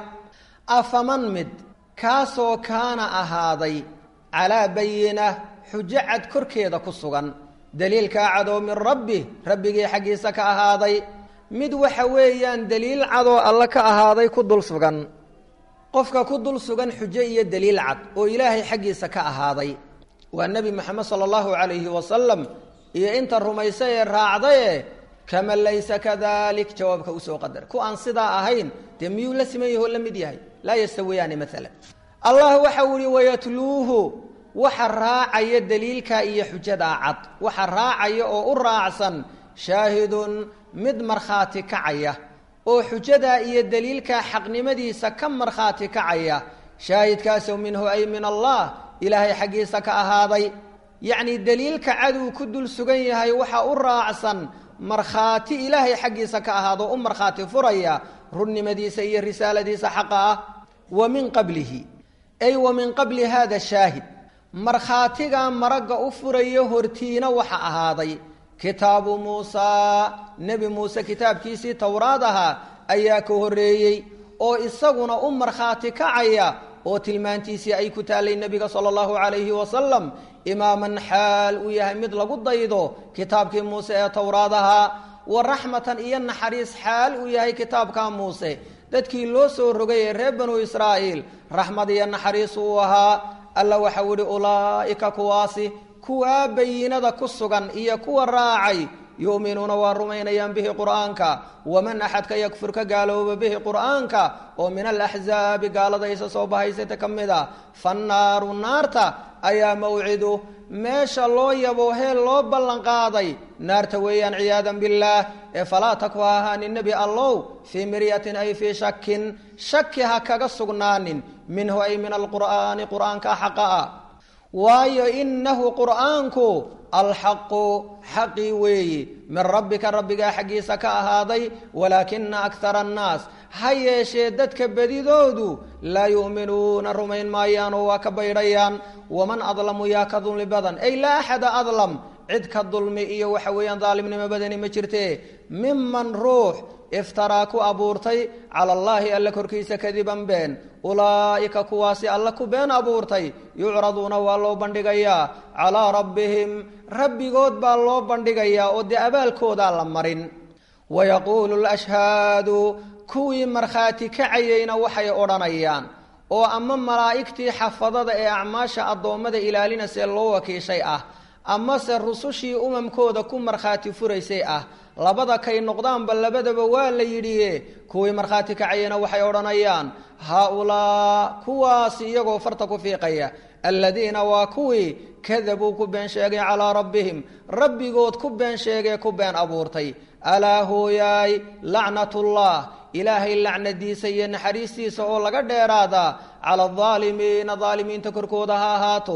afaman mid kaasoo kaana ahaaday calaa bayina xujo cad korkeeda ku sugan daliilkaa cadoo min rabbi rabbigii xaggiisa ka ahaaday mid waxa weeyaan daliil cadoo alle ka ahaaday ku dul sugan qofka ku dul sugan xujo iyo daliil cad oo ilaahay xaggiisa ka ahaaday waa nebi moxamed sala allahu calayhi wasalam iyo inta rumaysa ee raacdaye kaman laysa kadalik jawaabka usoo qadar ku aan sidaa ahayn dee miyuu la siman yaho la mid yahay laa yastawiyaani maalan allah waxau ihi wayatluuhu waxa raacaya daliilka iyo xujadaa cad waxa raacaya oo u raacsan shaahidun mid markhaati kacaya oo xujadaa iyo daliilkaa xaqnimadiisa ka markhaati kacaya shaahidkaasoo minhu ay min allah ilaahay xaggiisa ka ahaaday yacnii daliilka caduu ku dul sugan yahay waxa u raacsan markhaati ilaahay xaggiisa ka ahaado u markhaati furaya runnimadiisa iyo risaaladiisa xaqa ah wa min qablihi ay wa min qabli hada shaahid markhaatigaa maragga u furayo hortiina waxa ahaaday kitaabu muusaa nebi muuse kitaabkiisii towraad ahaa ayaa ka horreeyey oo isaguna u markhaati kacaya oo tilmaantiisii ay ku taallay nebiga sala allahu calayhi wasalam imaaman xaal uu yahay mid lagu daydo kitaabkii muuse ee towraad ahaa wa raxmatan iyo naxariis xaal uu yahay kitaabka muuse dadkii loo soo rogay ee reer banu israa'iil raxmad iyo naxariis uu ahaa alla waxau ihi ulaa'ika kuwaasi kuwaa bayinada ku sugan iyo kuwa raacay yu'minuuna waa rumaynayaan bihi qur'aanka waman axadka yakfur ka gaalooba bihi qur'aanka oo min alaxzaabi gaalada isa soo bahaysata ka mid a fannaaru naarta ayaa mawcidu meesha loo yabo heel loo ballanqaaday naarta weeyaan ciyaadan billaah ee falaa taku ha ahaanin nebi allow fii miryatin ay fii shakin shaki ha kaga sugnaanin minhu ay min alqur'aani qur'aanka xaqa ah waayo inahu qur'aanku alxaqu xaqii weeyi min rabbika rabbigaa xaggiisa ka ahaaday walaakina akara annaas ha yeeshee dadka bedidoodu laa yu'minuuna rumayn maayaanoo waa ka baydhayaan waman adlamu yaa ka dulmi badan ay laa axada adlam cid ka dulmi iyo waxa weeyaan daalimnimo badani ma jirte miman ruux iftaraa ku abuurtay cala allaahi alle korkiisa kadiban been ulaa'ika kuwaasi alle ku been abuurtay yucraduuna waa loo bandhigayaa calaa rabbihim rabbigood baa loo bandhigayaa oo dee abaalkoodaa la marin wayaquulu lashhaadu kuwii markhaati kacayeyna waxay odhanayaan oo ama malaa'igtii xafadada ee acmaasha addoommada ilaalinasee loo wakiishay ah amase rusushii umamkooda ku markhaati furaysay ah labada kay noqdaanba labadaba waa la yidhiye kuwii markhaati kacayena waxay odhanayaan haa-ulaa kuwaasi iyagoo farta ku fiiqaya aladiina waa kuwii kadabuu ku been sheegay calaa rabbihim rabbigood ku been sheegee ku been abuurtay alaa hooyaay lacnatullah ilaahay lacnadiisa iyo naxariistiisa oo laga dheeraadaa cala aldaalimiina daalimiinta korkooda ha ahaato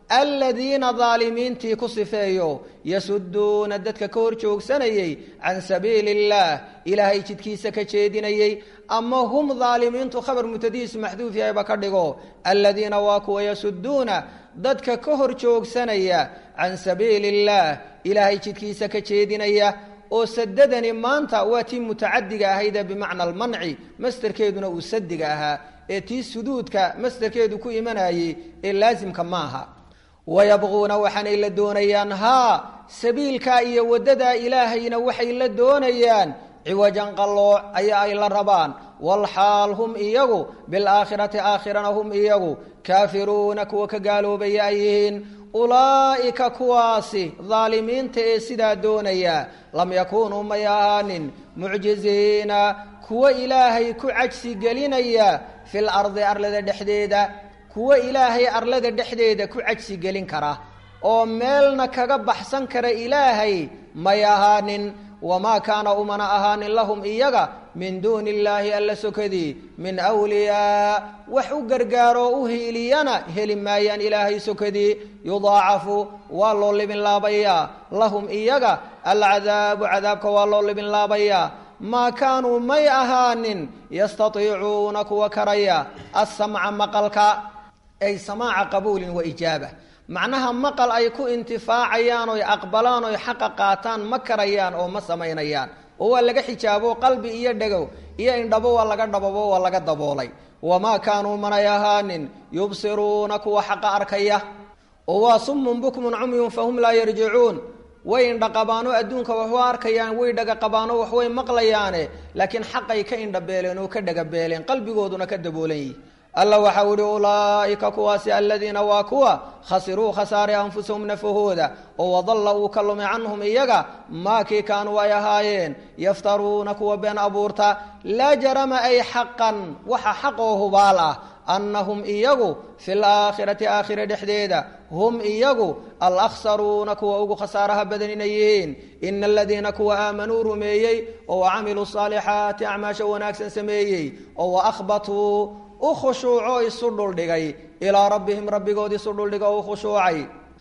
aladiina daalimiintii ku sifeeyo yasuduuna dadka ka hor joogsanayey can sabiili illaah ilaahay jidkiisa ka jeedinayey ama hum daalimiintu khabar mutadihiisu maxduuf yahayba ka dhigo aladiina waa kuwa yasuduuna dadka ka hor joogsanaya can sabiili illaah ilaahay jidkiisa ka jeedinaya oo sadadani maanta waa tii mutacadiga ahaydee bimacna almanci masderkeeduna uu sadiga ahaa ee tii suduudka masderkeedu ku imanayey ee laasimka maaha wayabquuna waxaanay la doonayaan haa sabiilkaa iyo waddadaa ilaahayna waxay la doonayaan ciwajan qallooc ayaa ay la rabaan walxaal hum iyagu bilaakhirati aakhirana hum iyagu kaafiruuna kuwa ka gaaloobaya ay yihiin ulaa'ika kuwaasi daalimiinta ee sidaa doonaya lam yakuunuu may ahaanin mucjiziina kuwa ilaahay ku cajsi gelinaya fil ardi arlada dhexdeeda kuwa ilaahay arlada dhexdeeda ku cajsi gelin kara oo meelna kaga baxsan kara ilaahay may ahaanin wamaa kaana umana ahaanin lahum iyaga min duuni illaahi alla sokadii min wliyaa wax u gargaaroo u hiiliyana heli maayaan ilaahay sokadii yudaacafu waa loo libin laabayaa lahum iyaga alcadaabu cadaabka waa loo libin laabayaa maa kaanuu may ahaanin yastaiicuuna kuwa karaya asamca maqalka ay samaaca qabuulin wa ijaaba macnaha maqal ay ku intifaacayaan oy aqbalaan oy xaqa qaataan ma karayaan oo ma samaynayaan oo waa laga xijaabo qalbi iyo dhegow iyo indhabo waa laga dhababo waa laga daboolay wamaa kaanuu manay ahaanin yubsiruuna kuwa xaqa arkaya oo waa summun bukmun cumyun fahum laa yarjicuun way indhaqabaano adduunka waxu arkayaan way dhagaqabaano waxway maqlayaane laakiin xaqay ka indhabeeleen oo ka dhagabeeleen qalbigooduna ka daboolan yihi alla waxau ihi ulaa'ika kuwaasi aladiina waa kuwa khasiruu khasaaray anfusahum nafahooda oo wadalla uu ka lumi canhum iyaga maakii kaanuu ay ahaayeen yaftaruuna kuwa been abuurta laa jarama ay xaqan waxa xaq oo hubaal ah annahum iyagu fi laakhirati aakhira dhexdeeda hum iyagu alakhsaruuna kuwa ugu khasaaraha badan inay yihiin ina aladiina kuwa aamanuu rumeeyey oo wacamiluu saalixaati acmaasha wanaagsan sameeyey oo waahbatuu u khushuuco isu dhuldhigay ilaa rabbihim rabbigood isu dhuldhiga u khushuucay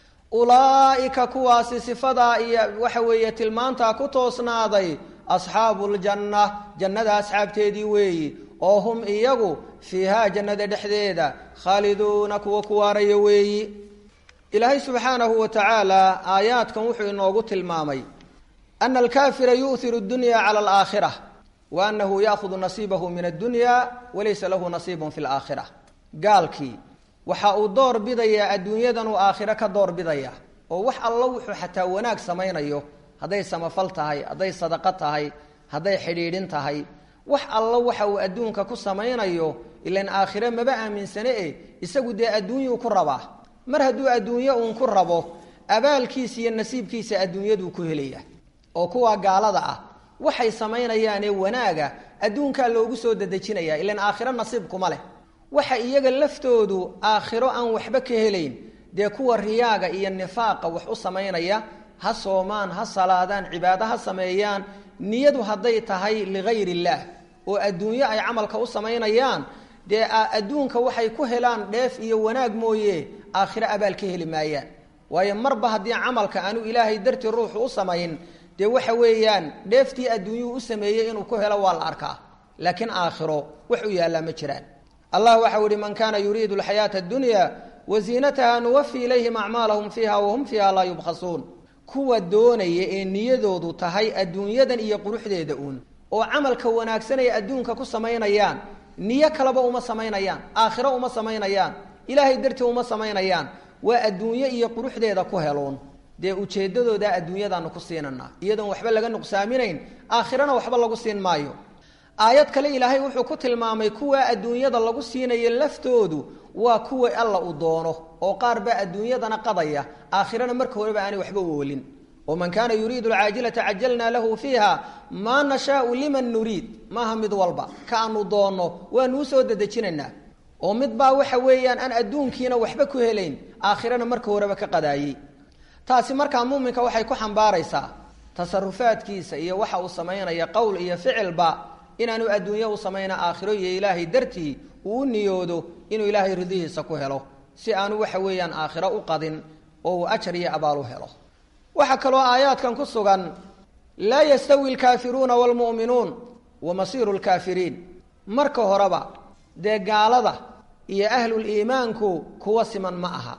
ulaa'ika kuwaasi sifadaa iyo waxa weeye tilmaantaa ku toosnaaday asxaabu ljanna jannada asxaabteedii weeyi oo hum iyagu fiihaa jannada dhexdeeda khaaliduuna kuwa ku waaraya weeyi ilaahay subxaanahu wa tacaala aayaadkan wuxuu inoogu tilmaamay ana alkaafira yu'hiru dunya cala alaakhira wa annahu yaahudu nasiibahu min addunya walaysa lahu nasiibun fi laakhira gaalkii waxa uu door bidayaa adduunyadan uu aakhiro ka door bidaya oo wax allo wuxuu xataa wanaag samaynayo hadday samafal tahay hadday sadaqo tahay hadday xidhiidhin tahay wax allo waxa uu adduunka ku samaynayo ilan aakhire maba aaminsane e isagu dee adduunyuu ku rabaa mar hadduu adduunyo uun ku rabo abaalkiisa iyo nasiibkiisa adduunyaduu ku helaya oo kuwa gaalada ah waxay samaynayaanee wanaaga adduunkaa loogu soo dedejinaya ilan aakhiro nasiibkuma leh waxa iyaga laftoodu aakhiro aan waxba ka helayn dee kuwa riyaaga iyo nifaaqa wax u samaynaya ha soomaan ha salaadaan cibaado ha sameeyaan niyadu hadday tahay ligayr illaah oo adduunyo ay camalka u samaynayaan dee adduunka waxay ku helaan dheef iyo wanaag mooye aakhiro abaal ka heli maayaan waayo marba haddii camalka aanu ilaahay dartii ruuxu u samayn dee waxa weeyaan dheeftii adduunyuhu u sameeyey inuu ku helo waa la arkaa laakiin aakhiro wax u yaallaa ma jiraan allah waxau ihi man kaana yuriidu alxayaata addunya waziinataha nuwafi ilayhim acmaalahum fiiha wahum fiiha laa yubkhasuun kuwa doonaya ee niyadoodu tahay adduunyadan iyo quruxdeeda uun oo camalka wanaagsan ay adduunka ku samaynayaan niyo kaleba uma samaynayaan aakhiro uma samaynayaan ilaahay dartii uma samaynayaan waa adduunyo iyo quruxdeeda ku heloon dee ujeeddadooda adduunyadaanu ku siinanaa iyadoon waxba laga nuqsaaminayn aakhirana waxba lagu siin maayo aayad kale ilaahay wuxuu ku tilmaamay kuwa adduunyada lagu siinayo laftoodu waa kuwa alla uu doono oo qaar baa adduunyadana qadaya aakhirana marka horeba aanay waxba oolin oo man kaana yuriidu alcaajilata cajalnaa lahu fiiha maa nashaau liman nuriid maaha mid walba ka aanu doonno waanu usoo dedejinaynaa oo mid baa waxa weeyaan aan adduunkiina waxba ku helayn aakhirana marka horeba ka qadaayey taasi markaa muuminka waxay ku xambaaraysaa tasarufaadkiisa iyo waxa uu samaynaya qowl iyo ficilba inaanu adduunyo u samayna aakhiro iyo ilaahay dartii uu u niyoodo inuu ilaahay ridihiisa ku helo si aanu waxa weeyaan aakhiro u qadin oo uu ajar iyo abaal u helo waxaa kaloo aayaadkan ku sugan laa yastawi alkaafiruuna waalmu'minuun wa masiiru lkaafiriin marka horeba dee gaalada iyo ahlul iimaanku kuwa siman ma aha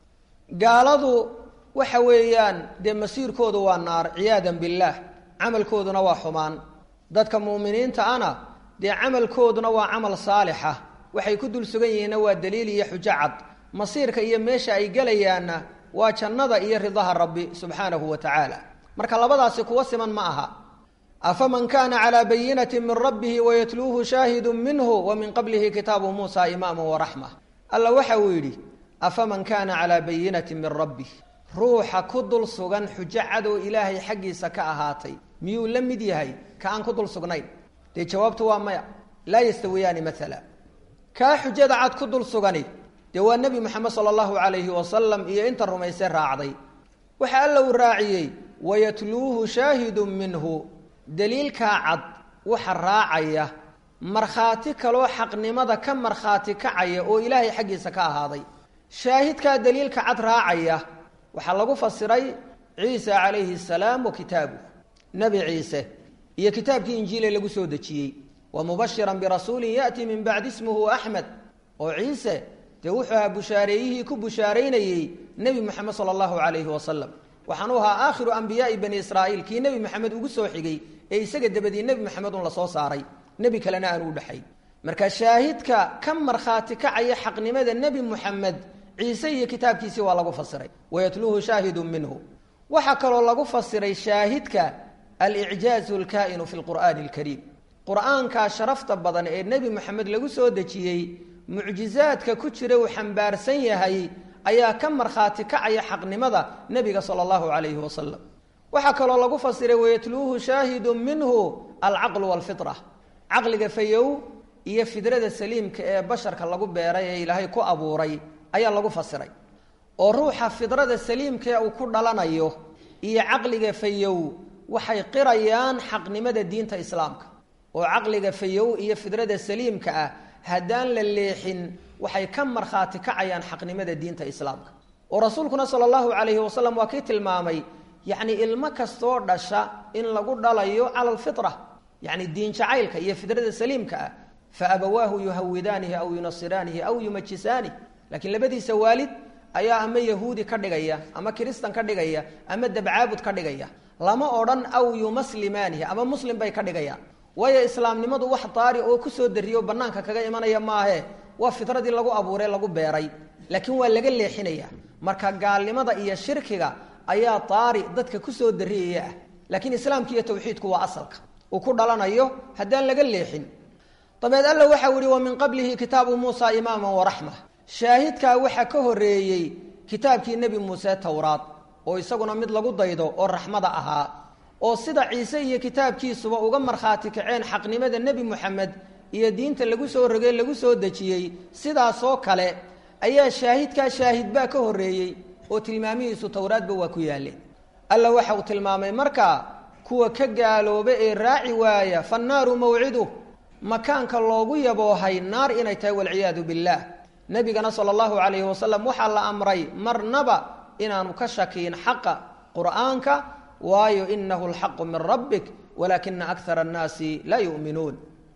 gaaladu waxa weeyaan dee masiirkoodu waa naar ciyaadan billaah camalkooduna waa xumaan dadka mu'miniinta ana dee camalkooduna waa camal saalixa waxay ku dul sugan yihiinna waa daliil iyo xujo cad masiirka iyo meesha ay gelayaanna waa jannada iyo ridaha rabbi subxaanahu wa tacaala marka labadaasi kuwa siman ma aha afaman kana calى bayinati min rabbihi wayatluuhu shaahidu minhu wa min qablihi kitaabu muusa imaama waraxma alla waxa uu yidhi afaman kana calaa bayinati min rabbih ruuxa ku dul sugan xujo cadow ilaahay xaggiisa ka ahaatay miyuu la mid yahay ka aan ku dul sugnayn dee jawaabtu waa maya laa yastawiyaani maala kaa xujada cad ku dul sugani dee waa nebi moxamed sala allahu calayhi wasalam iyo inta rumaysay raacday waxa alla uu raaciyey wayatluuhu shaahidu minhu daliilkaa cad waxa raacaya markhaati kaloo xaqnimada ka markhaati kacaya oo ilaahay xaggiisa ka ahaaday shaahidkaa daliilka cad raacaya waxaa lagu fasiray ciisa calayhi salaam wa kitaabuh nebi ciise iyo kitaabkii injiile lagu soo dejiyey wa mubashiran birasuulin ya'tii min bacdi ismuhu axmed oo ciise dee wuxuu ahaa bushaareeyihii ku bushaaraynayey nebi moxamed sala allahu calayhi wasalam waxaanu ahaa aakhiru ambiyaai bani israa'iil kii nebi moxamed ugu soo xigay ee isaga dabadii nebi moxamed un la soo saaray nebi kalena aan u dhexay marka shaahidka ka markhaati kacaya xaqnimada nebi moxamed ciise iyo kitaabkiisii waa lagu fasiray wayatluuhu shaahidun minhu waxaa kaloo lagu fasiray shaahidka alicjaazu alkaa'inu fi lqur'aani alkariim qur-aankaa sharafta badan ee nebi moxamed lagu soo dejiyey mucjizaadka ku jira uu xambaarsan yahay ayaa ka markhaati kacaya xaqnimada nebiga sala allahu calayhi wasalam waxaa kaloo lagu fasiray wayatluuhu shaahidu minhu alcaqlu walfitra caqliga fayow iyo fidrada saliimka ee basharka lagu beeray ee ilaahay ku abuuray ayaa lagu fasiray oo ruuxa fidrada saliimkaee uu ku dhalanayo iyo caqliga fayow waxay qirayaan xaqnimada diinta islaamka oo caqliga fayow iyo fidrada saliimka ah haddaan la leexin waxay ka markhaati kacayaan xaqnimada diinta islaamka oo rasuulkuna sala allahu calayhi wasalam waa kii tilmaamay yacni ilmo kastoo dhasha in lagu dhalayo cala alfitra yacni diin jacaylka iyo fidrada saliimka ah fa abawaahu yuhawidaanihi aw yunasiraanihi aw yumajisaanihi laakiin labadiisa waalid ayaa ama yahuudi ka dhigaya ama kiristan ka dhigaya ama dabcaabud ka dhigaya lama odhan aw yumaslimaanihi ama muslim bay ka dhigayaan waayo islaamnimadu wax daari oo kusoo dariyo banaanka kaga imanaya maahe waa fitradii lagu abuuray lagu beeray laakiin waa laga leexinaya marka gaalnimada iyo shirkiga ayaa daari dadka kusoo dariyaya ah laakiin islaamka iyo tawxiidku waa asalka uu ku dhalanayo haddaan laga leexin dabeed alla waxau yihi wa min qablihi kitaabu muusa imaama waraxma shaahidkaa waxaa ka horeeyey kitaabkii nebi muuse towraad oo isaguna mid lagu daydo oo raxmada ahaa oo sida ciise iyo kitaabkiisuba uga markhaati kaceen xaqnimada nebi moxamed iyo diinta lagu soo rogay lagu soo dejiyey sidaasoo kale ayaa shaahidkaa shaahidbaa ka horeeyey oo tilmaamihiisu towraadba waa ku yaaleen alla waxa uu tilmaamay markaa kuwa ka gaalooba ee raaci waaya fannaaru mawciduh makaanka loogu yaboohay naar inay tahay walciyaadu billaah nebigana sala allahu calayhi wasalam waxaa la amray marnaba inaanu ka shakiin xaqa qur'aanka waayo inahu alxaqu min rabbik walaakina akara annaasi laa yu'minuun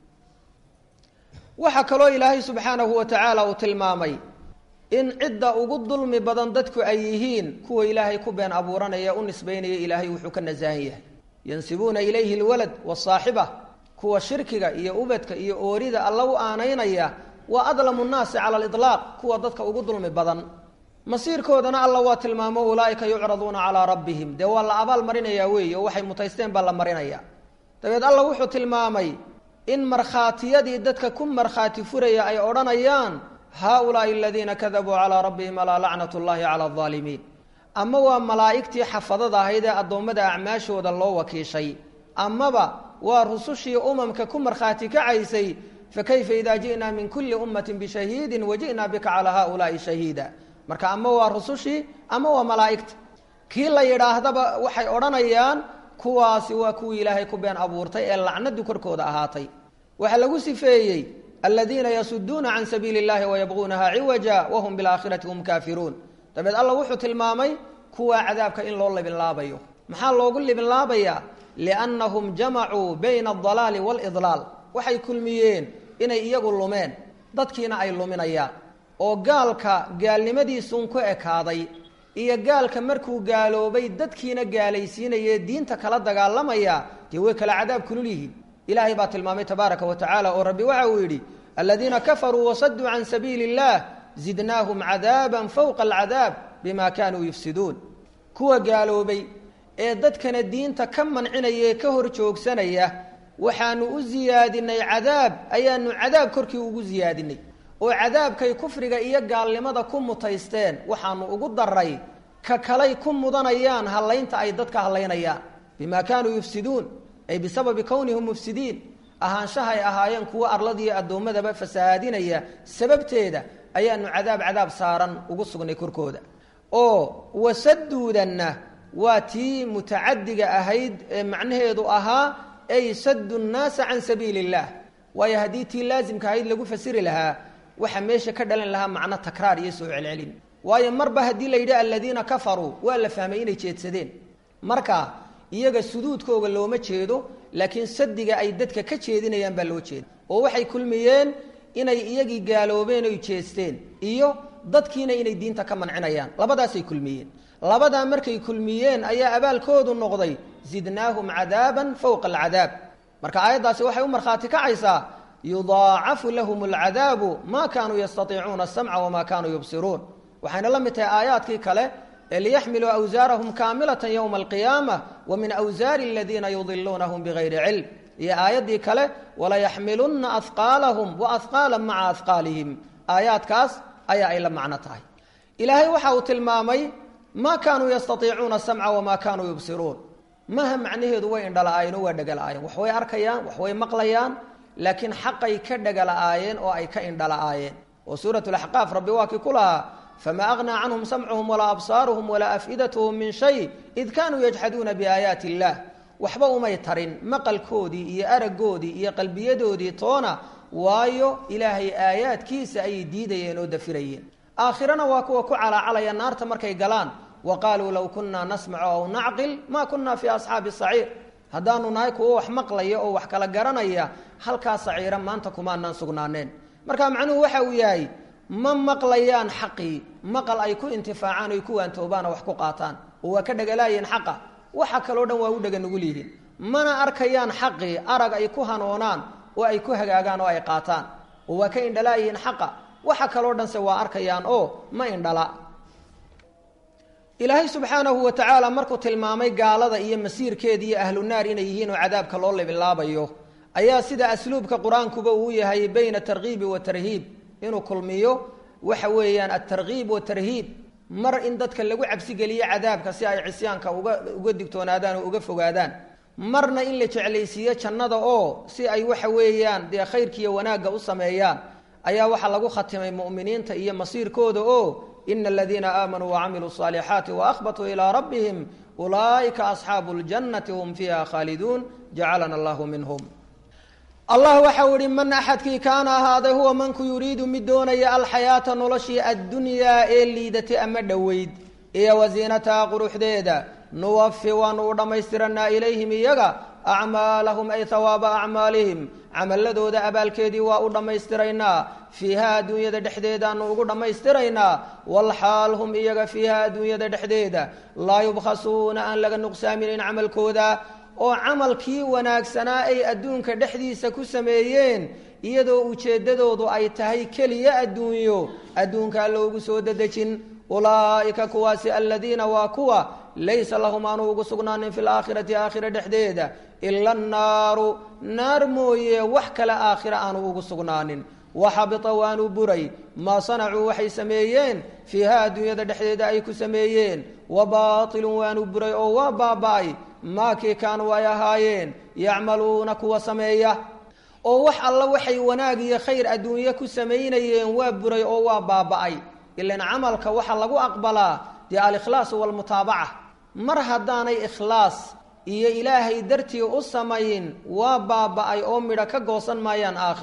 waxaa kaloo ilaahay subxaanahu wa tacaala uu tilmaamay in cidda ugu dulmi badan dadku ay yihiin kuwa ilaahay ku been abuuranaya u nisbaynaya ilaahay wuxuu ka nasahan yahay yansibuuna ilayhi lwalad wasaaxiba kuwa shirkiga iyo ubadka iyo oorida alla u aanaynaya waa adlamu nnaasi cala aliطlaaq kuwa dadka ugu dulmi badan masiirkoodana alla waa tilmaamo ulaaika yucraduuna calaa rabbihim dee waa la abaal marinayaa weeye oo waxay mutaysteen baa la marinaya dabeed alla wuxuu tilmaamay in markhaatiyadii dadka ku markhaati furaya ay odhanayaan haaulaai aladiina kadabuu calaa rabbihim alaa lacnat llahi cala alaalimiin ama waa malaa'igtii xafadada ahayd ee addoommada acmaashooda loo wakiishay amaba waa rusushii umamka ku markhaati kacaysay fakayfa idaa ji'naa min kulli ummatin bishahiidin waji'naa bika calaa haaulaai shahiida marka ama waa rusushii ama waa malaa'igta kii la yidhaahdaba waxay odhanayaan kuwaasi waa kuwii ilaahay ku been abuurtay ee lacnadu korkooda ahaatay waxaa lagu sifeeyey aladiina yasuduuna can sabiili اllahi wayabquunaha ciwaja wahum biاlaakhirati hum kaafiruun dabeed alla wuxuu tilmaamay kuwaa cadaabka in loo libinlaabayo maxaa loogu libinlaabayaa liannahum jamacuu bayna aldalaali waalidlaal waxay kulmiyeen inay iyagu lumeen dadkiina ay luminayaan oo gaalka gaalnimadiisuun ku ekaaday iyo gaalka markuu gaaloobay dadkiina gaalaysiinayee diinta kala dagaalamaya dee way kala cadaab kulul yihiin ilaahay baa tilmaamay tabaaraka wa tacaala oo rabbi waxa uu yidhi aladiina kafaruu wasaduu can sabiili اllah zidnaahum cadaaban fowqa alcadaab bima kaanuu yufsiduun kuwa gaaloobay ee dadkana diinta ka mancinaya ee ka hor joogsanaya waxaanu u siyaadinay cadaab ayaanu cadaab korkii ugu siyaadinay oo cadaabkay kufriga iyo gaalnimada ku mutaysteen waxaanu ugu daray ka kalay ku mudanayaan hallaynta ay dadka hallaynayaan bima kaanuu yufsiduun ay bisababi kownihim mufsidiin ahaanshahay ahaayeen kuwo arladiiyo addoommadaba fasahaadinaya sababteeda ayaanu cadaab cadaab saaran ugu sugnay korkooda oo wasaduudanna waa tii mutacadiga ahayd ee macnaheedu ahaa ay sadu nnaasa can sabiili اllah waayo haddii tii laasimka ahayd lagu fasiri lahaa waxaa meesha ka dhalan lahaa macno takraar iyo soo celcelin waayo marba haddii la yidhi aladiina kafaruu waa la fahmay inay jeedsadeen marka iyaga suduudkooga looma jeedo laakiin sadiga ay dadka ka jeedinayaan baa loo jeeda oo waxay kulmiyeen inay iyagii gaaloobeen oy jeesteen iyo dadkiina inay diinta ka mancinayaan labadaasay kulmiyeen labadaa markay kulmiyeen ayaa abaalkoodu noqday zidnaahum cadaaban fowqa alcadaab marka aayaddaasi waxay u markhaati kacaysaa yudaacafu lahum alcadaabu maa kaanuu yastaiicuuna asamca wamaa kaanuu yubsiruun waxayna la mid tahay aayaadkii kale ee liyaxmiluu awsaarahum kaamilatan yowma alqiyaama wa min awsaari aladiina yudiluunahum bigayri cilm iyo aayaddii kale walayaxmilunna ahqaalahum wa ahqaala maca ahqaalihim aayaadkaas ayaa ay la macno tahay ilaahay waxa uu tilmaamay maa kaanuu yastaiicuuna asamca wamaa kaanuu yubsiruun maha macnaheedu way indhala-aayeen oo waa dhegala-aayeen wax way arkayaan wax way maqlayaan laakiin xaqay ka dhegala-aayeen oo ay ka indhala-aayeen oo suurat laxqaaf rabbi waa kii ku lahaa famaa aghnaa canhum samcuhum walaa absaaruhum walaa afidatuhum min shay id kaanuu yajxaduuna biaayaati illaah waxba umay tarin maqalkoodii iyo araggoodii iyo qalbiyadoodii toona waayo ilaahay aayaadkiisa ayay diidayeen oo dafirayeen aakhirana waa kuwa ku calaacalaya naarta markay galaan wa qaaluu low kunaa nasmacu aw nacqil maa kunaa fii asxaabi saciir haddaanu nahay kuwo wax maqlaya oo wax kala garanaya halkaa saciira maanta kumaanaan sugnaaneen marka macnuhu waxa uu yahay ma maqlayaan xaqii maqal ay ku intifaacaan oy ku waantoobaan oo wax ku qaataan oo waa ka dhegalaayeen xaqa waxa kaloo dhan waa u dhega nugul yihiin mana arkayaan xaqii arag ay ku hanoonaan oo ay ku hagaagaan oo ay qaataan oo waa ka indhalaayihiin xaqa waxa kaloo dhanse waa arkayaan oo ma indhala ilaahay subxaanahu wa tacaala markuu tilmaamay gaalada iyo masiirkeeda iyo ahlu naar inay yihiin oo cadaabka loo libilaabayo ayaa sida asluubka qur-aankuba uu yahay bayna tarkiibi wa tarhiib inuu kulmiyo waxa weeyaan altarkiib watarhiib mar in dadka lagu cabsigeliyo cadaabka si ay cisyaanka uga uga digtoonaadaan oo uga fogaadaan marna in la jeclaysiiyo jannada oo si ay waxa weeyaan dee khayrkiiyo wanaagga u sameeyaan ayaa waxaa lagu khatimay mu'miniinta iyo masiirkooda oo ina aladiina aamanuu wacamiluu الصaalixaati waahbatuu ilaa rabbihim ulaa'ika asxaabu اljannati hum fiiha khaaliduun jacalana allahu minhum allah waxau ihi man axadkii kaana ahaaday huwa manku yuriidu mid doonaya alxayaata noloshii addunyaa ee liidatay ama dhoweyd iyo wasiinataha quruxdeeda nuwafi waanu u dhammaystiranaa ilayhim iyaga acmaalahum ay hawaaba acmaalihim camaladooda abaalkeedii waa u dhammaystiraynaa fiiha adduunyada dhexdeedaanu ugu dhammaystiraynaa walxaal hum iyaga fiiha adduunyada dhexdeeda laa yubkhasuuna aan laga nuqsaaminayn camalkooda oo camalkii wanaagsanaa ay adduunka dhexdiisa ku sameeyeen iyadoo ujeeddadoodu ay tahay keliya adduunyo adduunkaa loogu soo dedejin ulaa'ika kuwaasi aladiina waa kuwa laysa lahum aanu ugu sugnaanin fi laakhirati aakhira dhexdeeda ila annaaru naar mooye wax kale aakhira aanu ugu sugnaanin waxabita waanu buray maa sanacuu waxay sameeyeen fiiha adduunyada dhexdeeda ay ku sameeyeen wa baatilun waanu buray oo waa baaba'ay maakii kaanuu ay ahaayeen yacmaluuna kuwa sameeya oo wax alla waxay wanaag iyo khayr adduunye ku samaynayeen waa buray oo waa baaba'ay ilan camalka waxaa lagu aqbalaa dee alikhlaasu walmutaabaca mar haddaanay ikhlaas iyo ilaahay dartii u samayn waa baaba'ay oo midho ka goosan maayaan aakhiro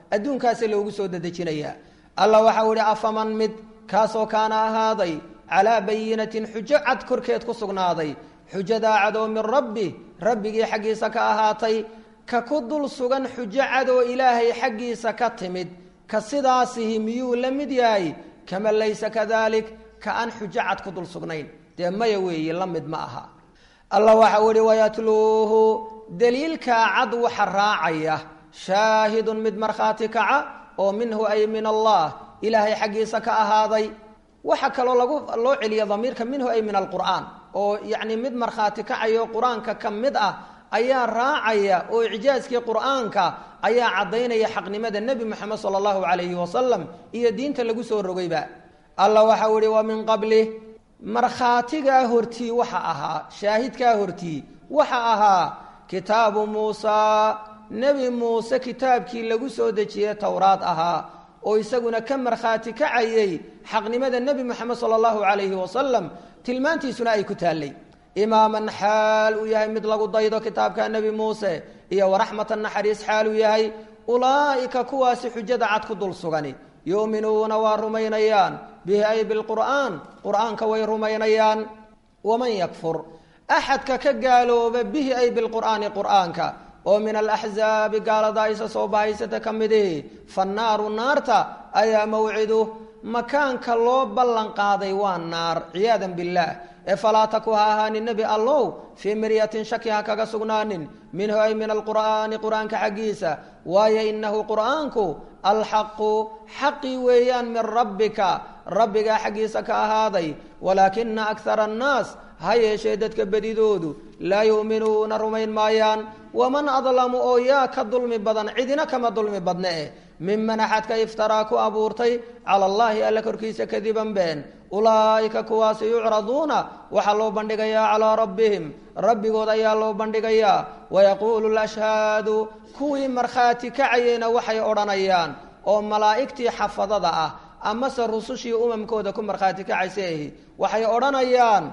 adduunkaasa loogu soo dedejinayaa alla waxau ihi afaman mid kaasoo kaana ahaaday calaa bayinatin xujo cad korkeed ku sugnaaday xujadaa cadoo min rabbi rabbigii xaggiisa ka ahaatay ka ku dul sugan xujo cadoo ilaahay xaggiisa ka timid ka sidaasihi miyuu la mid yahay kama laysa kadalik ka aan xujo cad ku dul sugnayn dee maya weeye la mid ma aha allah waxau ihi wayatluuhu daliilkaa cad waxa raacaya shaahidun mid markhaati kaca oo minhu ay min allah ilaahay xaggiisa ka ahaaday waxa kaloo lagu loo celiya damiirka minhu ay min alqur'aan oo yacni mid markhaati kacayo qur-aanka ka mid ah ayaa raacaya oo icjaaskii qur'aanka ayaa caddaynaya xaqnimada nebi moxamed sala allahu calayhi wasalam iyo diinta lagu soo rogayba allah waxau ihi wa min qabli markhaatigaa hortii waxa ahaa shaahidkaa hortii waxa ahaa kitaabu muusaa nebi muuse kitaabkii lagu soo dejiyey towraad ahaa oo isaguna ka markhaati kacayay xaqnimada nebi moxamed sala allahu calayhi wasalam tilmaantiisuna ay ku taallay imaaman xaal uu yahay mid lagu daydo kitaabka nebi muuse iyo waraxmatan naxariis xaal uu yahay ulaa'ika kuwaasi xujada cad ku dul sugani yu'minuuna waa rumaynayaan bihi ay bilqur'aan qur'aanka way rumaynayaan waman yakfur axadka ka gaalooba bihi ay bilqur'aani qur'aanka oo min alaxzaabi gaalada aysa soo bahaysata ka midihi fannaaru naarta ayaa mawcidu makaanka loo ballan qaaday waa naar ciyaadan billaah ee falaa taku ha ahaanin nebi allow fii miryatin shaki ha kaga sugnaanin minhu ay min alqur'aani qur'aanka xaggiisa waayo inahu qur'aanku alxaqu xaqi weeyaan min rabbika rabbigaa xaggiisa ka ahaaday walaakina akara annaas ha yeeshee dadka bedidoodu laa yu'minuuna rumayn maayaan waman adlamu oo yaa ka dulmi badan cidina kama dulmi badne eh miman axadka iftaraa ku abuurtay cala allaahi alla korkiisa kadiban been ulaa'ika kuwaasi yucraduuna waxaa loo bandhigayaa calaa rabbihim rabbigood ayaa loo bandhigayaa wayaquulu lashhaadu kuwii markhaati kacayeyna waxay odhanayaan oo malaa'igtii xafadada ah amase rusushii umamkooda ku markhaati kacaysa ahi waxay odhanayaan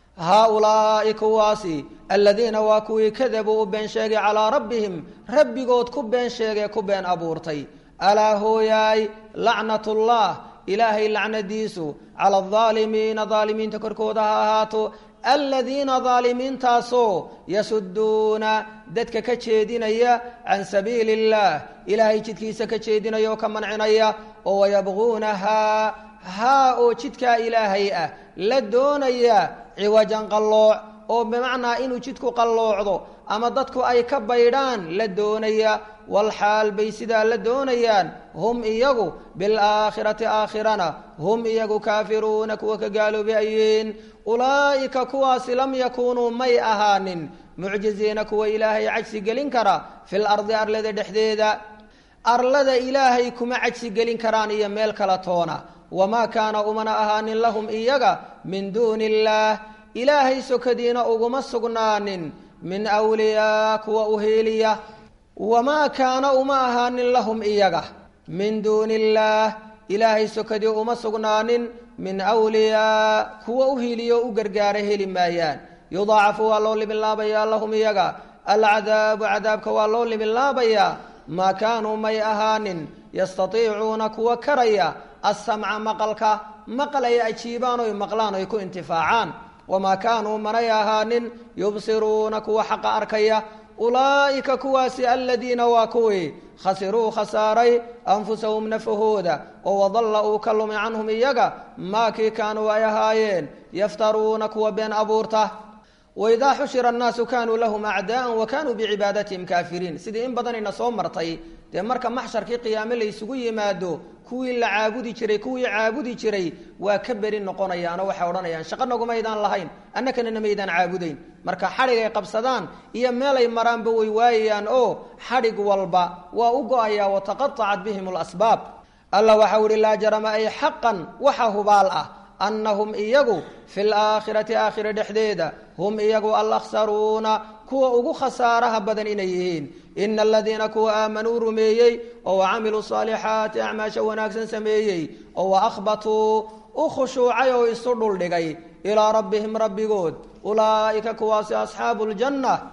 haa-ulaa'i kuwaasi aladiina waa kuwii kadabuu u been sheegay calaa rabbihim rabbigood ku been sheegee ku been abuurtay alaa hooyaay lacnatullah ilaahay lacnadiisu cala aldaalimiina daalimiinta korkooda ha ahaato aladiina daalimiintaasoo yasuduuna dadka ka jeedinaya can sabiili اllah ilaahay jidkiisa ka jeedinaya oo ka mancinaya oo wayabquunahaa haa oo jidkaa ilaahay ah la doonaya ciwajan qallooc oo bimacnaa inuu jidku qalloocdo ama dadku ay ka baydhaan la doonaya walxaal bay sidaa la doonayaan hum iyagu bilaakhirati aakhirana hum iyagu kaafiruuna kuwa ka gaaloobi ayeen ulaa'ika kuwaasi lam yakuunuu may ahaanin mucjiziina kuwa ilaahay cajsi gelin kara fil ardi arlada dhexdeeda arlada ilaahay kuma cajsi gelin karaan iyo meel kala toona wamaa kaana umana ahaanin lahum iyaga min duuni illaah ilaahay sokadiina uguma sugnaanin min wliyaa kuwa uheeliya wamaa kaana uma ahaanin lahum iyaga min duuni illaah ilaahay sokadii uma sugnaanin min wliyaa kuwa uhiiliyo u gargaara heli maayaan yudaacafu waa loo libinlaabayaa lahum iyaga alcadaabu cadaabka waa loo libinlaabayaa maa kaanuu may ahaanin yastatiicuuna kuwa karaya assamca maqalka maqal ay ajiibaan oy maqlaan oy ku intifaacaan wamaa kaanuu manay ahaanin yubsiruuna kuwa xaqa arkaya ulaa'ika kuwaasi aladiina waa kuwii khasiruu khasaaray anfusahum nafahooda oo wadalla uu ka lumi canhum iyaga maa kii kaanuu ay ahaayeen yaftaruuna kuwa been abuurta waidaa xushira annaasu kaanuu lahum acdaa'an wa kaanuu bicibaadatihim kaafiriin sidii in badanayna soo martay dee marka maxsharkii qiyaame la ysugu yimaado kuwii la caabudi jiray kuwii caabudi jiray waa ka beri noqonayaanoo waxay odhanayaan shaqo nagumaydaan lahayn annakana namaydaan caabudayn marka xadhig ay qabsadaan iyo meelay maraanba way waayayaan oo xadhig walba waa u go-ayaa wataqatacat bihim alasbaab allah waxau ihi laa jarama ay xaqan waxa hubaal ah annahum iyagu fi laakhirati aakhira dhexdeeda hum iyagu alakhsaruuna kuwa ugu khasaaraha badan inay yihiin ina aladiina kuwa aamanuu rumeeyey oo wacamiluu saalixaati acmaasha wanaagsan sameeyey oo waahbatuu u khushuucay oo isu dhuldhigay ilaa rabbihim rabbigood ulaa'ika kuwaasi asxaabu ljanna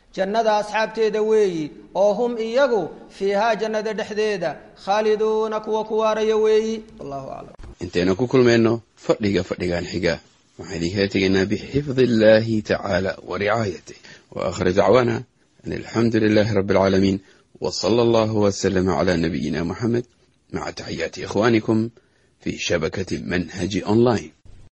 jannada asxaabteeda weeyi oo hum iyagu fiihaa jannada dhexdeeda khaaliduuna kuwa ku waaraya weeyi wallahu aclam intaynu ku kulmayno fadhiga fadhigan xiga waxaan idinkala tegaynaa bixifdi illahi tacaala wa ricaayatih wa aakhir dacwaana an alxamdu lilahi rabbi alcaalamiin w sala allahu wslama cla nabiyina muxamed maca taxiyaati ikhwanikum fi shabakati manhaji online